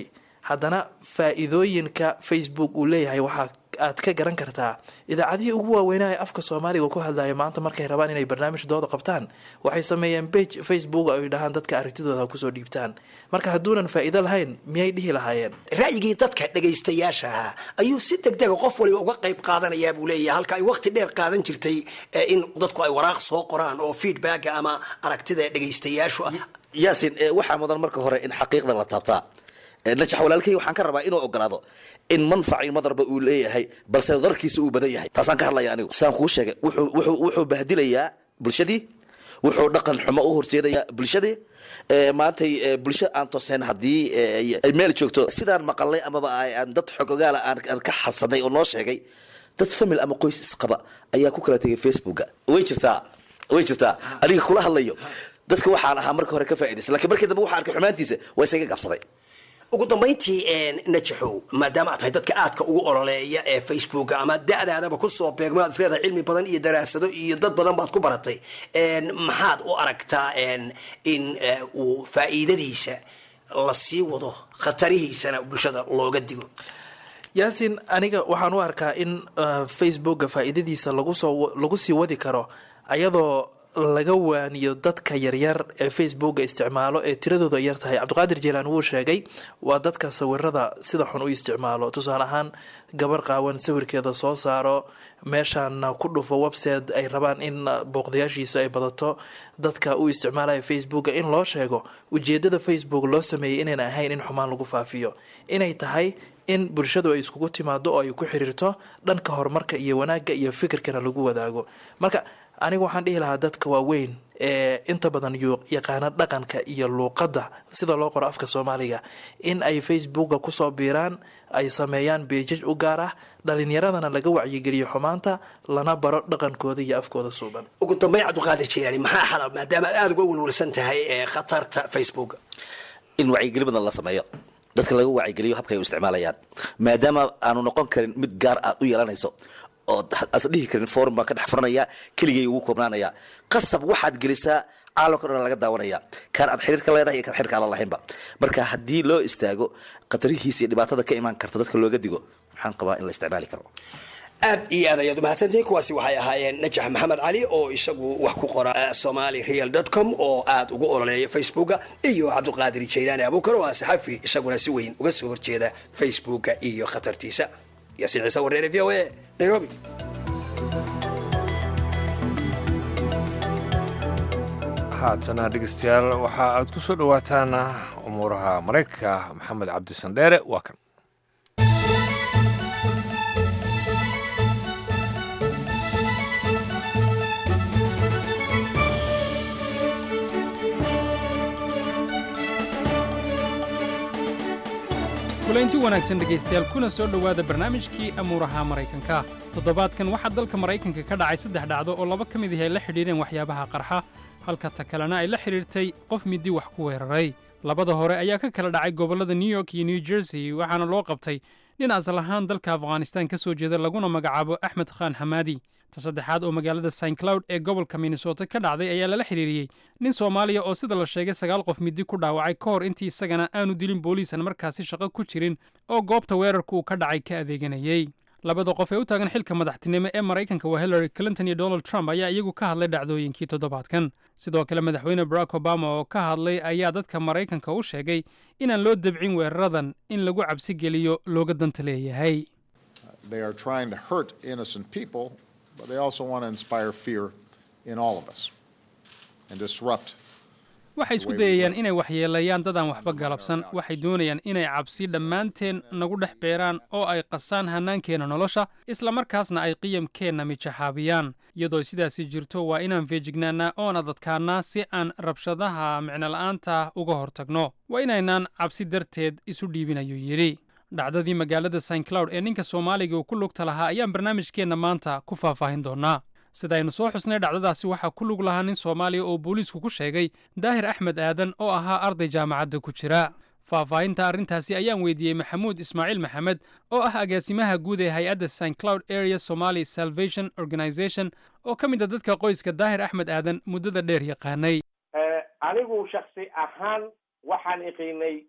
haddana faa-iidooyinka facebook uu leeyahay waxaa aad ka garan kartaa idaacadihii ugu waaweynaa ee afka soomaaliga ku hadlaya maanta markay rabaan inay barnaamij dooda qabtaan waxay sameeyeen bage facebook ay dhahaan dadka aragtidooda kusoo dhiibtaan marka hadduunan faa-iido lahayn miyay dhihi lahaayeen ra'yigii dadka dhegaystayaasha ahaa ayuu si degdega qof waliba uga qayb qaadanayaa buu leeyahay halka ay waqti dheer qaadan jirtay ee in dadku ay waraaq soo qoraan oo feedbacka ama aragtida dhegaystayaashu ah yaasin eh, waxaa mudan marka hore in xaqiiqda la taabtaa Eh, najax walaalkay waxaan ka rabaa inuu ogolaado in manfaci madarba uu leeyahay balse darkiisa uu badan yahay taasaan ka hadlaya anigu saan kuu sheegay wuxuu wuxuu wuxuu bahdilayaa bulshadii wuxuu dhaqan xumo u horseedayaa bulshadii Eh, maantay eh, bulsho aan tooseen haddii eh, ay meel joogto sidaan maqalnay amaba ay- aan dad xogogaala aan aan ka xasanay oo noo sheegay dad famil ama qoys isqaba ayaa ku kala tegay facebooka way jirtaa way jirtaa aniga kula hadlayo dadka waxaan ahaa marka hore ka faa'iidaysta laakiin markii dambe waxaan arkay xumaantiisa waa isaga gabsaday ugu dambayntii najaxow maadaama aad tahay dadka aadka ugu ololeeya ee facebooka ama da-daadaba kusoo beegmo aad isleedahay cilmi badan iyo daraasado iyo dad badan baad ku baratay En, maxaad u aragtaa en, in eh, uu faa'iidadiisa la sii wado khatarihiisana bulshada looga digo yaasin aniga waxaan u arkaa in uh, facebooka faa-iidadiisa lagu soo lagu sii wadi karo ayadoo laga waaniyo dadka yaryar ee facebooka isticmaalo ee tiradooda yar tahay cabdiqaadir jeelaan wuu sheegay waa dadka sawirada sida xun u isticmaalo tusaale ahaan gabar qaawan sawirkeeda soo saaro meeshaana ku dhufo website ay rabaan in booqdayaashiisa ay badato dadka u isticmaalaya facebooka in loo sheego ujeedada facebook loo sameeyay inayna ahayn in xumaan lagu faafiyo inay tahay in bulshadu ay iskugu timaado oo ay ku xiriirto dhanka horumarka iyo wanaagga iyo fikirkana lagu wadaago marka aniga waxaan dhihi lahaa dadka waaweyn ee inta badan yu- yaqaana dhaqanka iyo luuqadda sida loo qoro afka soomaaliga in ay facebooka kusoo biiraan ay sameeyaan beejaj u gaar ah dhalinyaradana laga wacyigeliyo xumaanta lana baro dhaqankooda iyo afkooda suuban ugu dambayn cabdiqaadir jilaani maxaa xala maadaama aad aada uga welwelsan tahay ee khatarta facebook in wacyigeli badan la sameeyo dadka laga wacyigeliyo habka ay u isticmaalayaan maadaama aanu noqon karin mid gaar aad u yeelanayso oo as dhihi karin forum baan ka dhex furanaya keligay ugu koobnaanaya qasab waxaad gelisaa caalamka dhan laga daawanaya kaan aad xiriir ka leedahay iyo kaan xiriirka aan la lahaynba marka haddii loo istaago khatarihiisa iyo dhibaatada ka imaan karta dadka looga digo waxaan qabaa in la isticmaali karo aad iyo aad ayaad umahadsantihiin kuwaasi waxay ahaayeen najax maxamed cali oo isagu wax ku qora somali real com oo aad ugu ololeeya facebooka iyo cabdiqaadir jaylaani abuukar oo ah saxafi isaguna si weyn uga soo horjeeda facebooka iyo khatartiisa yaasiin ciise wareere v o a nairobi haatana dhegeystayaal waxa aad ku soo dhowaataan umuuraha maraykanka maxamed cabdi sandheere waa kan kulaynti wanaagsan dhegaystayaal kuna soo dhowaada barnaamijkii amuuraha maraykanka toddobaadkan waxaa dalka maraykanka ka dhacay saddex dhacdo oo laba ka mid ah ay la xidhiidheen waxyaabaha qarxa halka ta kalena ay la xidhiirtay qof midi wax ku weeraray labada hore ayaa ka kala dhacay gobollada new york iyo new jersey waxaana loo qabtay nin asal ahaan dalka afghanistan ka soo jeeda laguna magacaabo axmed khaan xamaadi ta saddexaad oo magaalada st cloud ee gobolka minnesota ka dhacday ayaa lala xidhiiriyey nin soomaaliya oo sida la sheegay sagaal qof midi ku dhaawacay ka hor intii isagana aanu dilin booliisan markaasi shaqo ku jirin oo goobta weerarku uu ka dhacay ka adeeganayey labada qof ee u taagan xilka madaxtinimo ee maraykanka waa hillary clinton iyo donald trump ayaa iyagu ka hadlay dhacdooyinkii toddobaadkan sidoo kale madaxweyne barack obama oo ka hadlay ayaa dadka maraykanka u sheegay inaan loo debcin weeraradan in lagu cabsi geliyo looga danta leeyahay They are trying to hurt innocent people, but they also want to inspire fear in all of us and disrupt. waxay isku dayayaan inay waxyeelayaan dadaan waxba galabsan waxay doonayaan inay cabsi dhammaanteen nagu dhex beeraan oo ay qasaan hannaankeenna nolosha islamarkaasna ay qiyamkeenna mijaxaabiyaan iyadoo sidaasi jirto waa inaan feejignaannaa oon adadkaannaa si aan rabshadaha micnola'aanta uga hortagno waa inaynaan cabsi darteed isu dhiibin ayuu yidhi dhacdadii magaalada st cloud ee ninka soomaaliga uu ku lugta lahaa ayaan barnaamijkeenna maanta ku faahfaahin doonnaa sidaynu soo xusnay dhacdadaasi waxaa ku lug lahaa nin soomaaliya oo booliisku ku sheegay daahir axmed aadan oo ahaa arday jaamacadda ku jira faahfaahinta arrintaasi ayaan weydiiyey maxamuud ismaaciil maxamed oo ah agaasimaha guud ee hay-adda st cloud area somali salvation organization oo ka mid a dadka qoyska daahir axmed aadan muddada dheer yaqaanay anigu shaksi ahaan waxaan iqiinay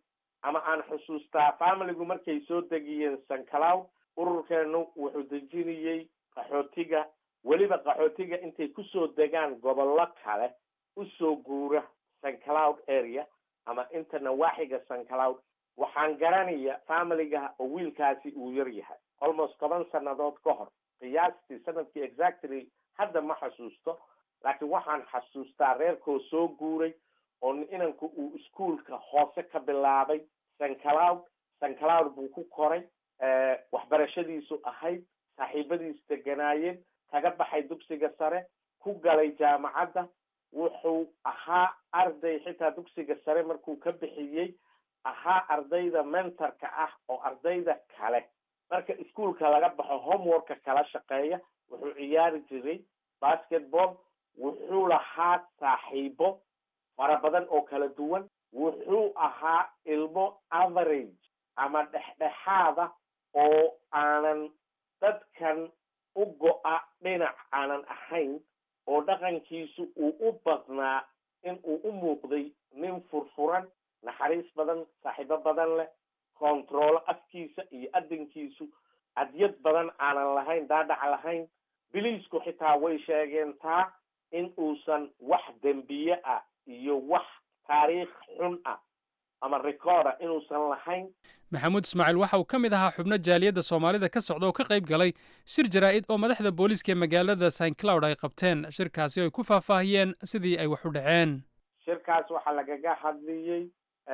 ama aan xusuustaa familigu markay soo degiyeen sancloud ururkeenu wuxuu dejinayey qaxootiga weliba qaxootiga intay kusoo degaan gobollo kale usoo guura sancloud area ama inta nawaaxiga sancloud waxaan garanaya familiga oo wiilkaasi uu yar yahay almost toban sannadood ka hor qiyaastii sanadkii exactly hadda ma xasuusto laakiin waxaan xasuustaa reerkoo soo guuray oo inanku uu iskuolka hoose ka bilaabay sancloud sancloud buu ku koray waxbarashadiisu ahayd saaxiibadiis deganaayeen kaga baxay dugsiga sare ku galay jaamacadda wuxuu ahaa arday xitaa dugsiga sare markuu ka bixiyey ahaa ardayda mentorka ah oo ardayda kale marka iskuolka laga baxo homeworka kala shaqeeya wuxuu ciyaari jiray basketball wuxuu lahaa saaxiibo fara badan oo kala duwan wuxuu ahaa ilmo average ama dhexdhexaada oo aanan dadkan u go-a dhinac aanan ahayn oo dhaqankiisu uu u badnaa in uu u muuqday nin furfuran naxariis badan saaxiibo badan leh kontaroolo afkiisa iyo adinkiisu adyad badan aanan lahayn daadhac lahayn biliisku xitaa way sheegeen taa in uusan wax dembiye ah iyo wax taariikh xun ah ama recorda inuusan lahayn maxamuud ismaaciil waxa uu ka mid ahaa xubno jaaliyadda soomaalida ka socda oo ka qayb galay shir jaraa'id oo madaxda booliiska ee magaalada st cloud ay qabteen shirkaasi oo ay ku faahfaahiyeen sidii ay wax u dhaceen shirkaas waxaa lagaga hadliyey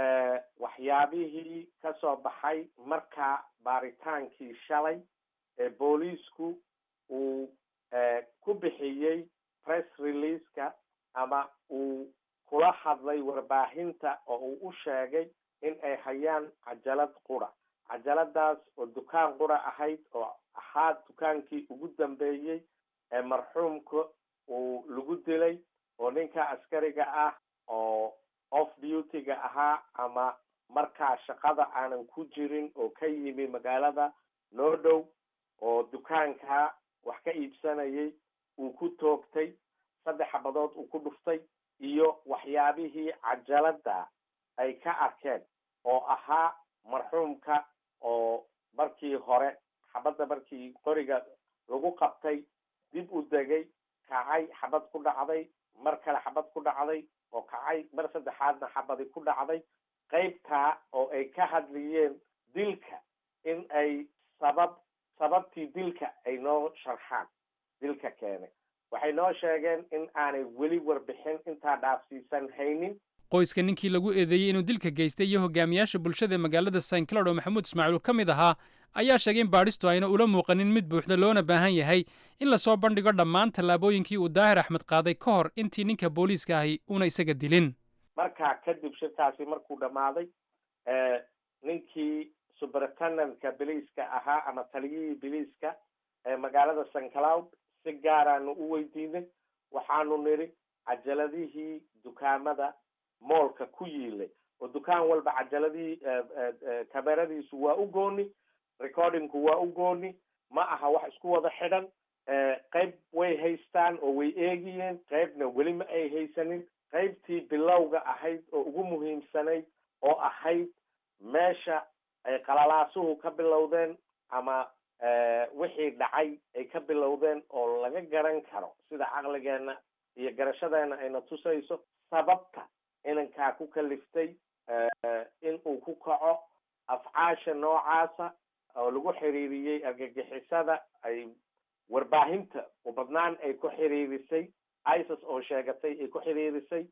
waxyaabihii ka soo baxay markaa baaritaankii shalay ee booliisku uu ku bixiyey press releaseka ama uu kula hadlay warbaahinta oo uu u sheegay in ay hayaan cajalad qura cajaladaas oo dukaan qura ahayd oo ahaa dukaankii ugu dambeeyey ee marxuumka uu lagu dilay oo ninka askariga ah oo off duty-ga ahaa ama markaa shaqada aanan ku jirin oo ka yimi magaalada noo dhow oo dukaanka wax ka iibsanayay uu ku toogtay saddex xabadood uu ku dhuftay iyo waxyaabihii cajalada ay ka arkeen oo ahaa marxuumka oo markii hore xabadda markii qoriga lagu qabtay dib u degay kacay xabad ku dhacday mar kale xabad ku dhacday oo kacay mar saddexaadna xabadi ku dhacday qaybtaa oo ay ka hadliyeen dilka in ay sabab sababtii dilka ay noo sharxaan dilka keenay waxay noo sheegeen in aanay weli warbixin intaa dhaafsiisan haynin qoyska ninkii lagu eedeeyey inuu dilka geystay iyo hogaamiyaasha bulshada ee magaalada st cloud oo maxamuud ismaaciil uu ka mid ahaa ayaa sheegay in baadhistu ayna ula muuqanin mid buuxda loona baahan yahay in lasoo bandhigo dhammaan tallaabooyinkii uu daahir axmed qaaday ka hor intii ninka booliiska ahi uuna isaga dilin markaa kadib shirkaasi markuu dhammaaday ninkii superintendent-ka biliiska ahaa ama taliyihii biliiska ee magaalada st cloud si gaaraanu u weydiinay waxaanu nidhi cajaladihii dukaamada moolka ku yiilay oo dukaan walba cajaladihii kameradiisu waa u gooni recordingku waa u gooni ma aha wax isku wada xidhan qayb way haystaan oo way eegiyeen qaybna weli ma ay haysanin qaybtii bilowga ahayd oo ugu muhiimsanayd oo ahayd meesha ay qalalaasuhu ka bilowdeen ama wixii dhacay ay ka bilowdeen oo laga garan karo sida caqligeena iyo garashadeena ayna tusayso sababta inankaa ku kaliftay in uu ku kaco afcaasha noocaasa oo lagu xiriiriyey argagixisada ay warbaahinta u badnaan ay ku xiriirisay isis oo sheegatay ay ku xiriirisay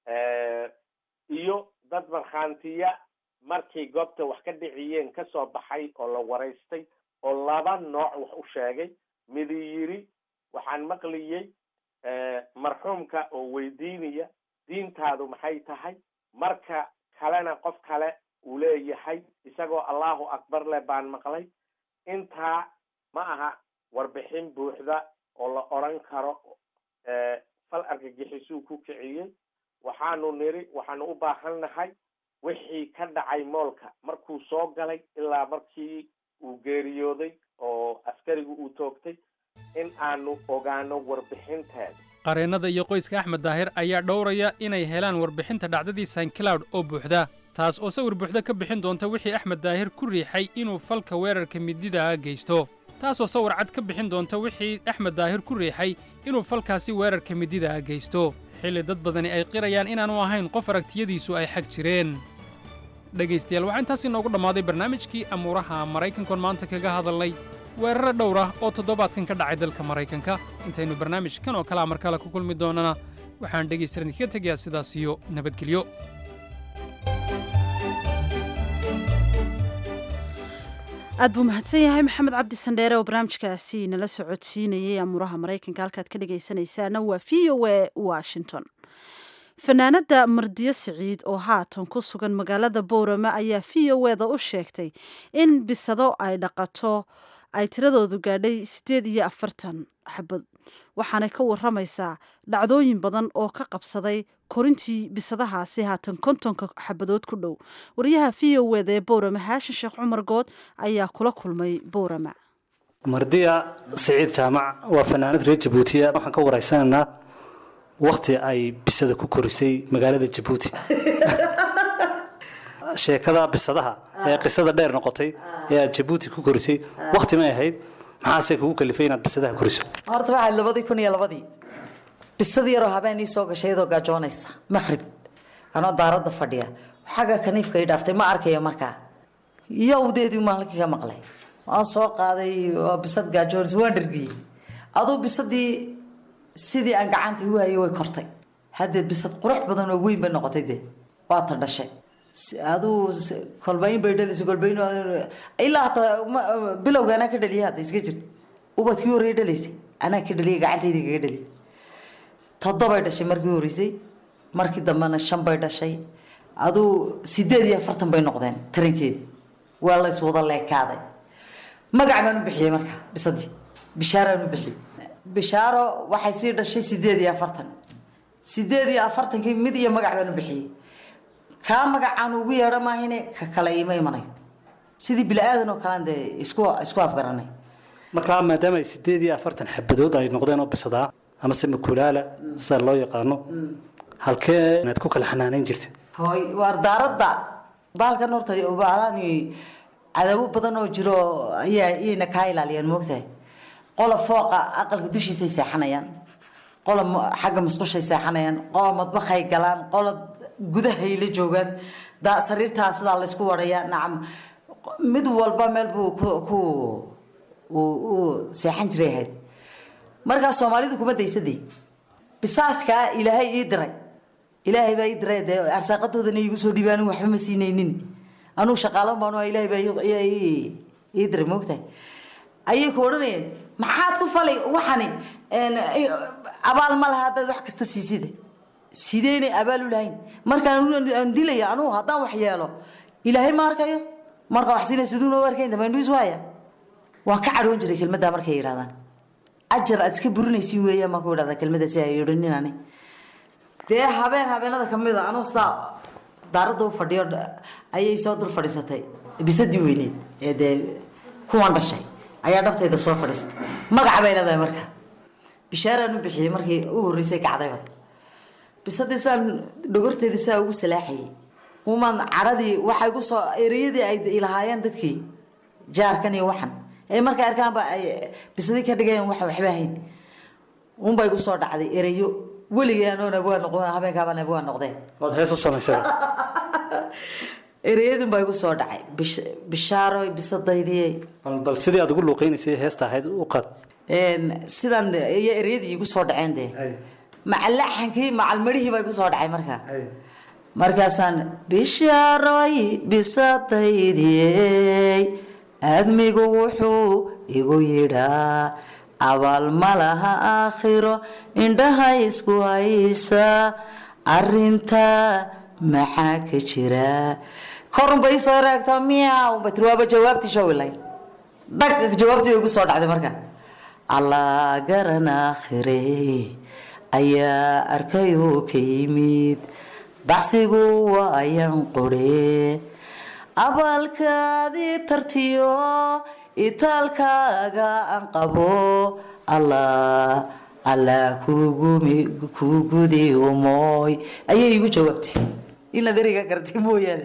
iyo dad markhaantiya markay goobta wax ka dhiciyeen kasoo baxay oo la waraystay oo laba nooc wax u sheegay midi yiri waxaan maqliyey marxuumka oo weydiinaya diintaadu maxay tahay marka kalena qof kale uu leeyahay isagoo allahu akbar leh baan maqlay intaa ma aha warbixin buuxda oo la odran karo fal argagixisuu ku kiciyey waxaanu niri waxaanu u baahan nahay wixii ka dhacay moolka markuu soo galay ilaa markii uu geeriyooday oo askarigu uu toogtay in aanu ogaano warbixinteeda qareennada iyo qoyska axmed daahir ayaa dhowraya inay helaan warbixinta dhacdadii st cloud oo buuxda taas oo sawir buuxda ka bixin doonta wixii axmed daahir ku riixay inuu falka weerarka midida geysto taasoo sawir cad ka bixin doonta wixii axmed daahir ku riixay inuu falkaasi weerarka midida geysto xilli dad badani ay qirayaan inaanu ahayn qof aragtiyadiisu ay xag jireen dhegaystayaal waxaa intaas inoogu dhammaaday barnaamijkii amuuraha maraykankoon maanta kaga hadalnay weeraro dhowr ah oo toddobaadkan ka dhacay dalka maraykanka intaynu barnaamijkan oo kalea mar kale ku kulmi doonana waxaan dhegaystaran idinkaga tegayaa sidaas iyo nabadgelyo aad buu mahadsan yahay maxamed cabdi sandheere oo barnaamijkaasi nala socodsiinayay amuuraha maraykanka halkaad ka dhegaysanaysaana waa v o a washington fanaanada mardiyo siciid oo haatan ku sugan magaalada boorama ayaa v o eda u sheegtay in bisado ay dhaqato ay tiradoodu gaadhay siddeed iyo afartan xabad waxaanay ka waramaysaa dhacdooyin badan oo ka qabsaday korintii bisadahaasi haatan kontonka xabadood ku dhow wariyaha v o eda ee boorama haashin sheekh cumar good ayaa kula kulmay boorama mardiya siciid jaamac waa fanaanad reer jabuutiya waxaan ka waraysanaynaa wakti ay bisada ku korisay magaalada jabuuti sheekada bisadaha ee qisada dheer noqotay ee aad jabuuti ku korisay wakti may ahayd maxaase kugu kalifay inaad bisadaha koriso horta waxaad labadii kun iyo labadii bisad yaroo habeen ii soo gashay iyadoo gaajoonaysa maqrib anoo daaradda fadhiya xagga kaniifka ii dhaaftay ma arkayo markaa yowdeedii maalinkii ka maqlay waan soo qaaday waa bisad gaajoonaysa waan dhargiyey aduu bisadii sidii aan gacanta u hayay way kortay haddeed bisad qurux badan oo weyn bay noqotay dee waa ta dhashay aduu kolbayn bay dhalisay kolbayn ilaa hataa bilowga anaa ka dhaliyay hadda iska jir ubadkii horreeye dhalaysay anaa ka dhaliyay gacantayda kaga dhaliyay toddobay dhashay markii horreysay markii dambena shan bay dhashay aduu sideed iyo afartan bay noqdeen tarankeedi waa la iswada leekaaday magac baan u bixiyey marka bisadii bishaaraan u bixiyey bishaaro waxay sii dhashay sideed iyo afartan sideed iyo afartankii mid iyo magac baan u bixiyey kaa magacaan ugu yeedho maahine ka kale ima imanayo sidii bili-aadan oo kalean dee isku isku afgaranay markaa maadaama ay sideed iyo afartan xabadood ay noqdeen oo bisadaa amase makulaala sida loo yaqaano halkee inaad ku kala xanaaneyn jirta hooy waar daaradda baalkan horta baalaan cadaabo badan oo jiro ayaa iyayna kaa ilaaliyaan moogtahay qola fooqa aqalka dushiisay seexanayaan qola xagga musqushay seexanayaan qola madbakhay galaan qola gudahay la joogaan daa sariirtaa sidaa laysku warayaa nacam mid walba meel buu ku ku uu seexan jiray ahayd markaas soomaalidu kuma daysadee bisaaskaa ilaahay ii diray ilaahay baa ii diray dee arsaaqadoodana iigu soo dhiibaan waxba ma siinaynin anugu shaqaalan baanu ilaahay baa ii diray moogtahay ayay ku odhanayeen maxaad ku falay waxani abaal ma laha haddaad wax kasta siisida sideynay abaal u lahayn markaan dilaya anugu haddaan wax yeelo ilaahay ma arkayo marka wax siinay siduu noo arkayn dambe indhuis waaya waan ka cadhoon jiray kelmaddaa markay yidhahdaan ajar aad iska burinaysin weeyaan maan ku idhahdaa kelmadda si ay odhanin ani dee habeen habeenada kamid a anuu sidaa daaradda u fadhiyo ayay soo dul fadhiisatay bisadii weyneed ee dee kuwan dhashay ayaa dhabtayda soo fadhiisatay magaca bay leedahay marka bishaaraan u bixiyey markii u horreysay kacdayba bisadii saan dhogorteedii saa ugu salaaxayay umaan cadhadii waxay gu soo ereyadii ay ilahaayeen dadkii jaarkan iyo waxan ee markay arkaanba ay bisadii ka dhigeen wax waxba ahayn unbay gu soo dhacday ereyo weligii anoo nabwaa noqon habeenkaaba nabwaa noqdeen waad hees u samaysay ereyadun baa igu soo dhacay bishaaro bisadaydii bal sidii aad ugu luuqeynaysay heesta ahayd u qad sidan iyo ereyadii igu soo dhaceen dee macalaxankii macalmarihii baa igu soo dhacay markaa markaasaan bishaaroy bisadaydii aadmigu wuxuu igu yidhaa abaal ma laha aakhiro indhaha isku haysa arinta maxaa ka jira korunba isoo raagta miyaw batri waaba jawaabtii showilay dhag jawaabtii bay igu soo dhacday marka allah garan aakhire ayaa arkayoo ka yimid baxsigu waa ayaan qore abaalkaadii tartiyo itaalkaaga aan qabo allah allah kugudi umooy ayay igu jawaabtay inaad ereyga gartay mooyaane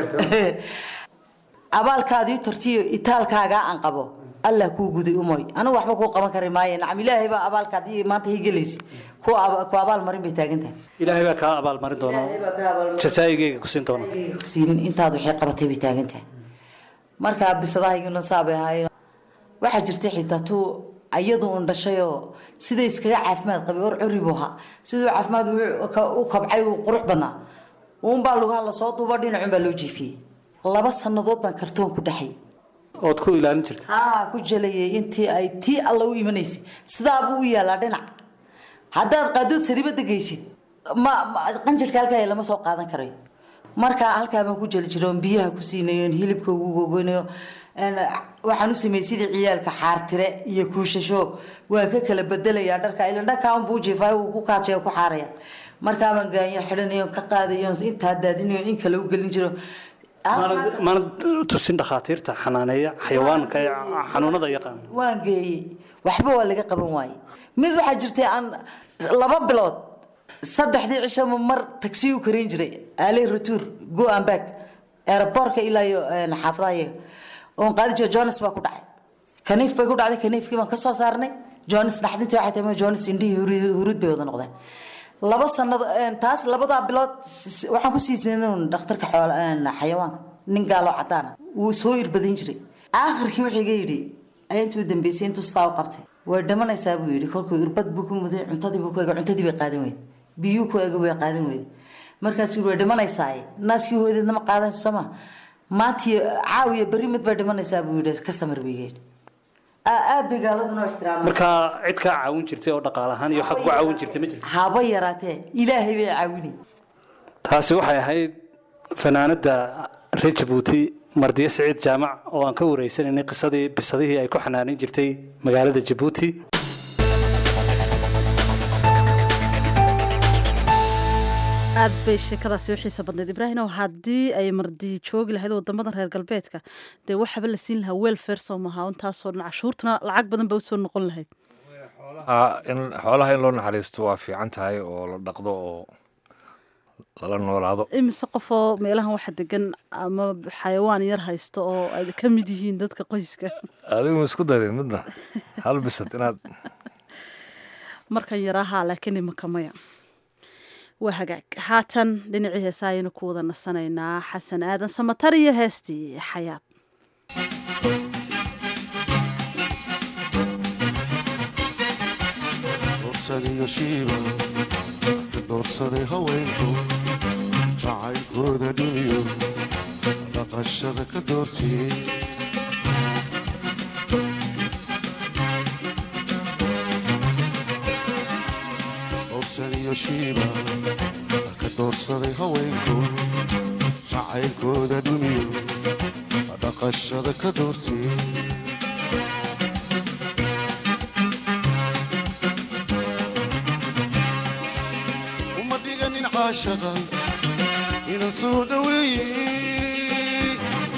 abaalkaadii tortiyo itaalkaagaa aan qabo allah kuu guday umoy anigu waxba kuu qaban kari maayo nacam ilaahay baa abaalkaadii maanta ii gelaysa ku ku abaal marin bay taagan tahay ilaahay baa kaa abaalmarin doona jasaayigeyga kusiin doona siin intaad waxay qabatay bay taagan tahay markaa bisadahayguna saabay ahaayeen waxaa jirtay xitaa tuu iyadu un dhashayoo sida iskaga caafimaad qabay or curi buu ahaa siduu caafimaad u kabcay uu qurux badnaa uunbaa lugaha lasoo duuba dhinacun baa loo jiifiyey laba sannadood baan kartoon ku dhexay ood ku ilaalin jirta haa ku jalayay intii ay tii alla u imanaysay sidaabuu u yaalaa dhinac haddaad qaadood saribada geysid ma qanjirka halkaa lama soo qaadan karayo markaa halkaa baan ku jeli jiray oon biyaha ku siinayo oon hilibka ugu gogoynayo waxaan u sameeyey sidii ciyaalka xaartire iyo kuushasho waan ka kala bedelayaa dharka ila dhankaa unbuu jiifaayo wuu ku kaajaya ku xaaraya markaa baan gaanyo xidhanayo ka qaadayo intaa daadinayo in kale u gelin jiro maana tusin dhakhaatiirta xanaaneeya xayawaanka ee xanuunada yaqaan waan geeyey waxba waa laga qaban waaye mid waxaa jirtay aan laba bilood saddexdii cishama mar tagsi u karin jiray aaley retour go and back aeroboortka ilaa iyo xaafadaha iyaga oon qaadi jiro jones baa ku dhacay kaniif bay ku dhacday kaniifkii baan kasoo saarnay jones naxdintii waxay tahay jones indhihii huruud bay wada noqdeen laba sanado taas labadaa bilood waxaan ku siisan dhakhtarka xayawaanka nin gaaloo cadaana wuu soo irbadin jiray aakhirkii wuxuu iga yidhi intuu dambeysay intuu sidaa u qabtay way dhimanaysaa buu yidhi kolkuu irbad buu ku muday cuntadii buu ku ega cuntadii bay qaadan weyde biyuu ku ega way qaadan weyde markaasuu way dhimanaysaa naaskii hooyadeedna ma qaadan soo ma maantii caawiya berri mid bay dhimanaysaa buu yidhi ka samir buu yidhi aad bay gaaladuna u ixtiraama markaa cid kaa caawin jirtay oo dhaqaal ahaan iyo xag ku caawin jirtay ma jirto haba yaraatee ilaahay bay caawini taasi waxay ahayd fanaanada reer jabuuti mardiye siciid jaamac oo aan ka wareysanaynay qisadii bisadihii ay ku xanaanin jirtay magaalada jabuuti aad bay sheekadaasi u xiisa badnayd ibraahim oo haddii ay mardi joogi lahayd wadamadan reer galbeedka dee waxaba la siin lahaa welfare soo maha intaasoo dhan cashuurtuna lacag badan ba usoo noqon lahayd xoolaha in loo naxariisto waa fiican tahay oo la dhaqdo oo lala noolaado imise qofoo meelahan waxa degan ama xayawaan yar haysto oo ay ka mid yihiin dadka qoyska adigu isku dayday midna hal bisad inaad markan yaraahaa laakiin imaka maya waa hagaag haatan dhinacii heesa ayaynu ku wada nasanaynaa xasan aadan samatar iyo heestii xayaad doorsadaiyo shiiba doorsaday haweenku jacaylkooda dhimiyo dhaqashada ka doortiyey doorsadaiyo shiiba ka doorsaday haweenku jacaylkooda dhumiyo dhaqashada ka doortiyey uma dhiganin caashaqa inan soo dhaweeye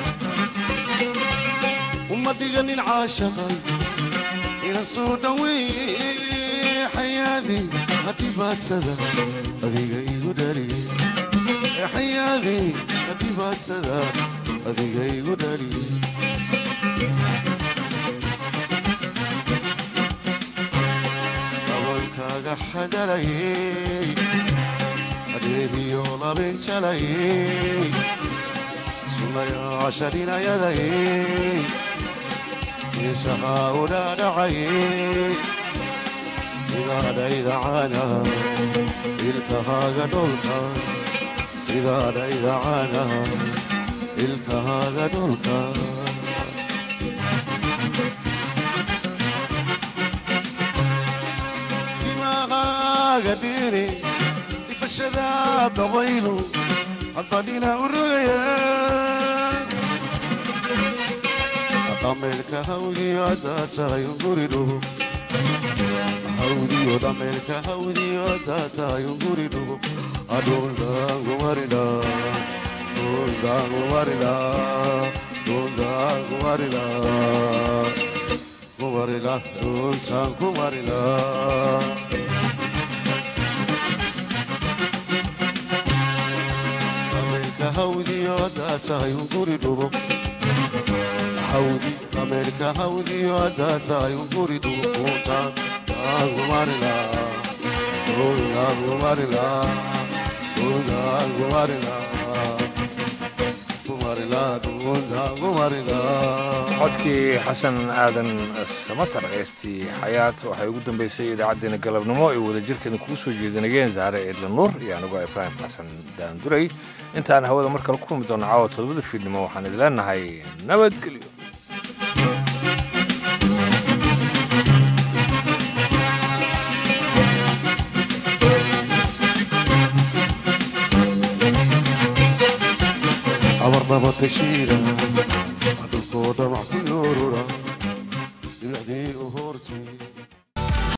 uma dhiganin caashaqa inan soo dhaweeye xayaadi hadhibaadsada adiga igu dhaliye xayaadi hadhibaadsada adiga igu dhaliye dabalkaaga xadalayey adeegiyo labinjalayey sunaya casharinayadayey isahaa u dhaadhacayey sidaadhaydacana ilkahaaga dholka sidaadhaydacana ilkahaaga dholka timaqaaga dhiri ifashada dabaylu hadbadhina u rogaya dhameelka hawdiyo haddaad tahay unguri dhugo hawdiyo dhameelka hawdiyo haddaad tahay unguri dhugo adhundaangumarida dhundaangumarida dhundaangumarida kumarila dhuntaan kumarila haddaad tahay unguri dhubo hawdi ameerika hawdiyo haddaad tahay unguri dhubo kuuntaan aangumarila aangumarila aangumarila codkii xasan aadan samatar heestii xayaat waxay ugu dambeysay idaacaddeenna galabnimo ay wadajirkeeda kugu soo jeedinayeen zaare eedla nuur iyo anigoo ibraahim xasan daanduray intaan hawada mar kale ku kulmi doona caawa todobada fiidnimo waxaan idin leenahay nabadgelyo abarnaba tashiira dhulkoo dhamac ku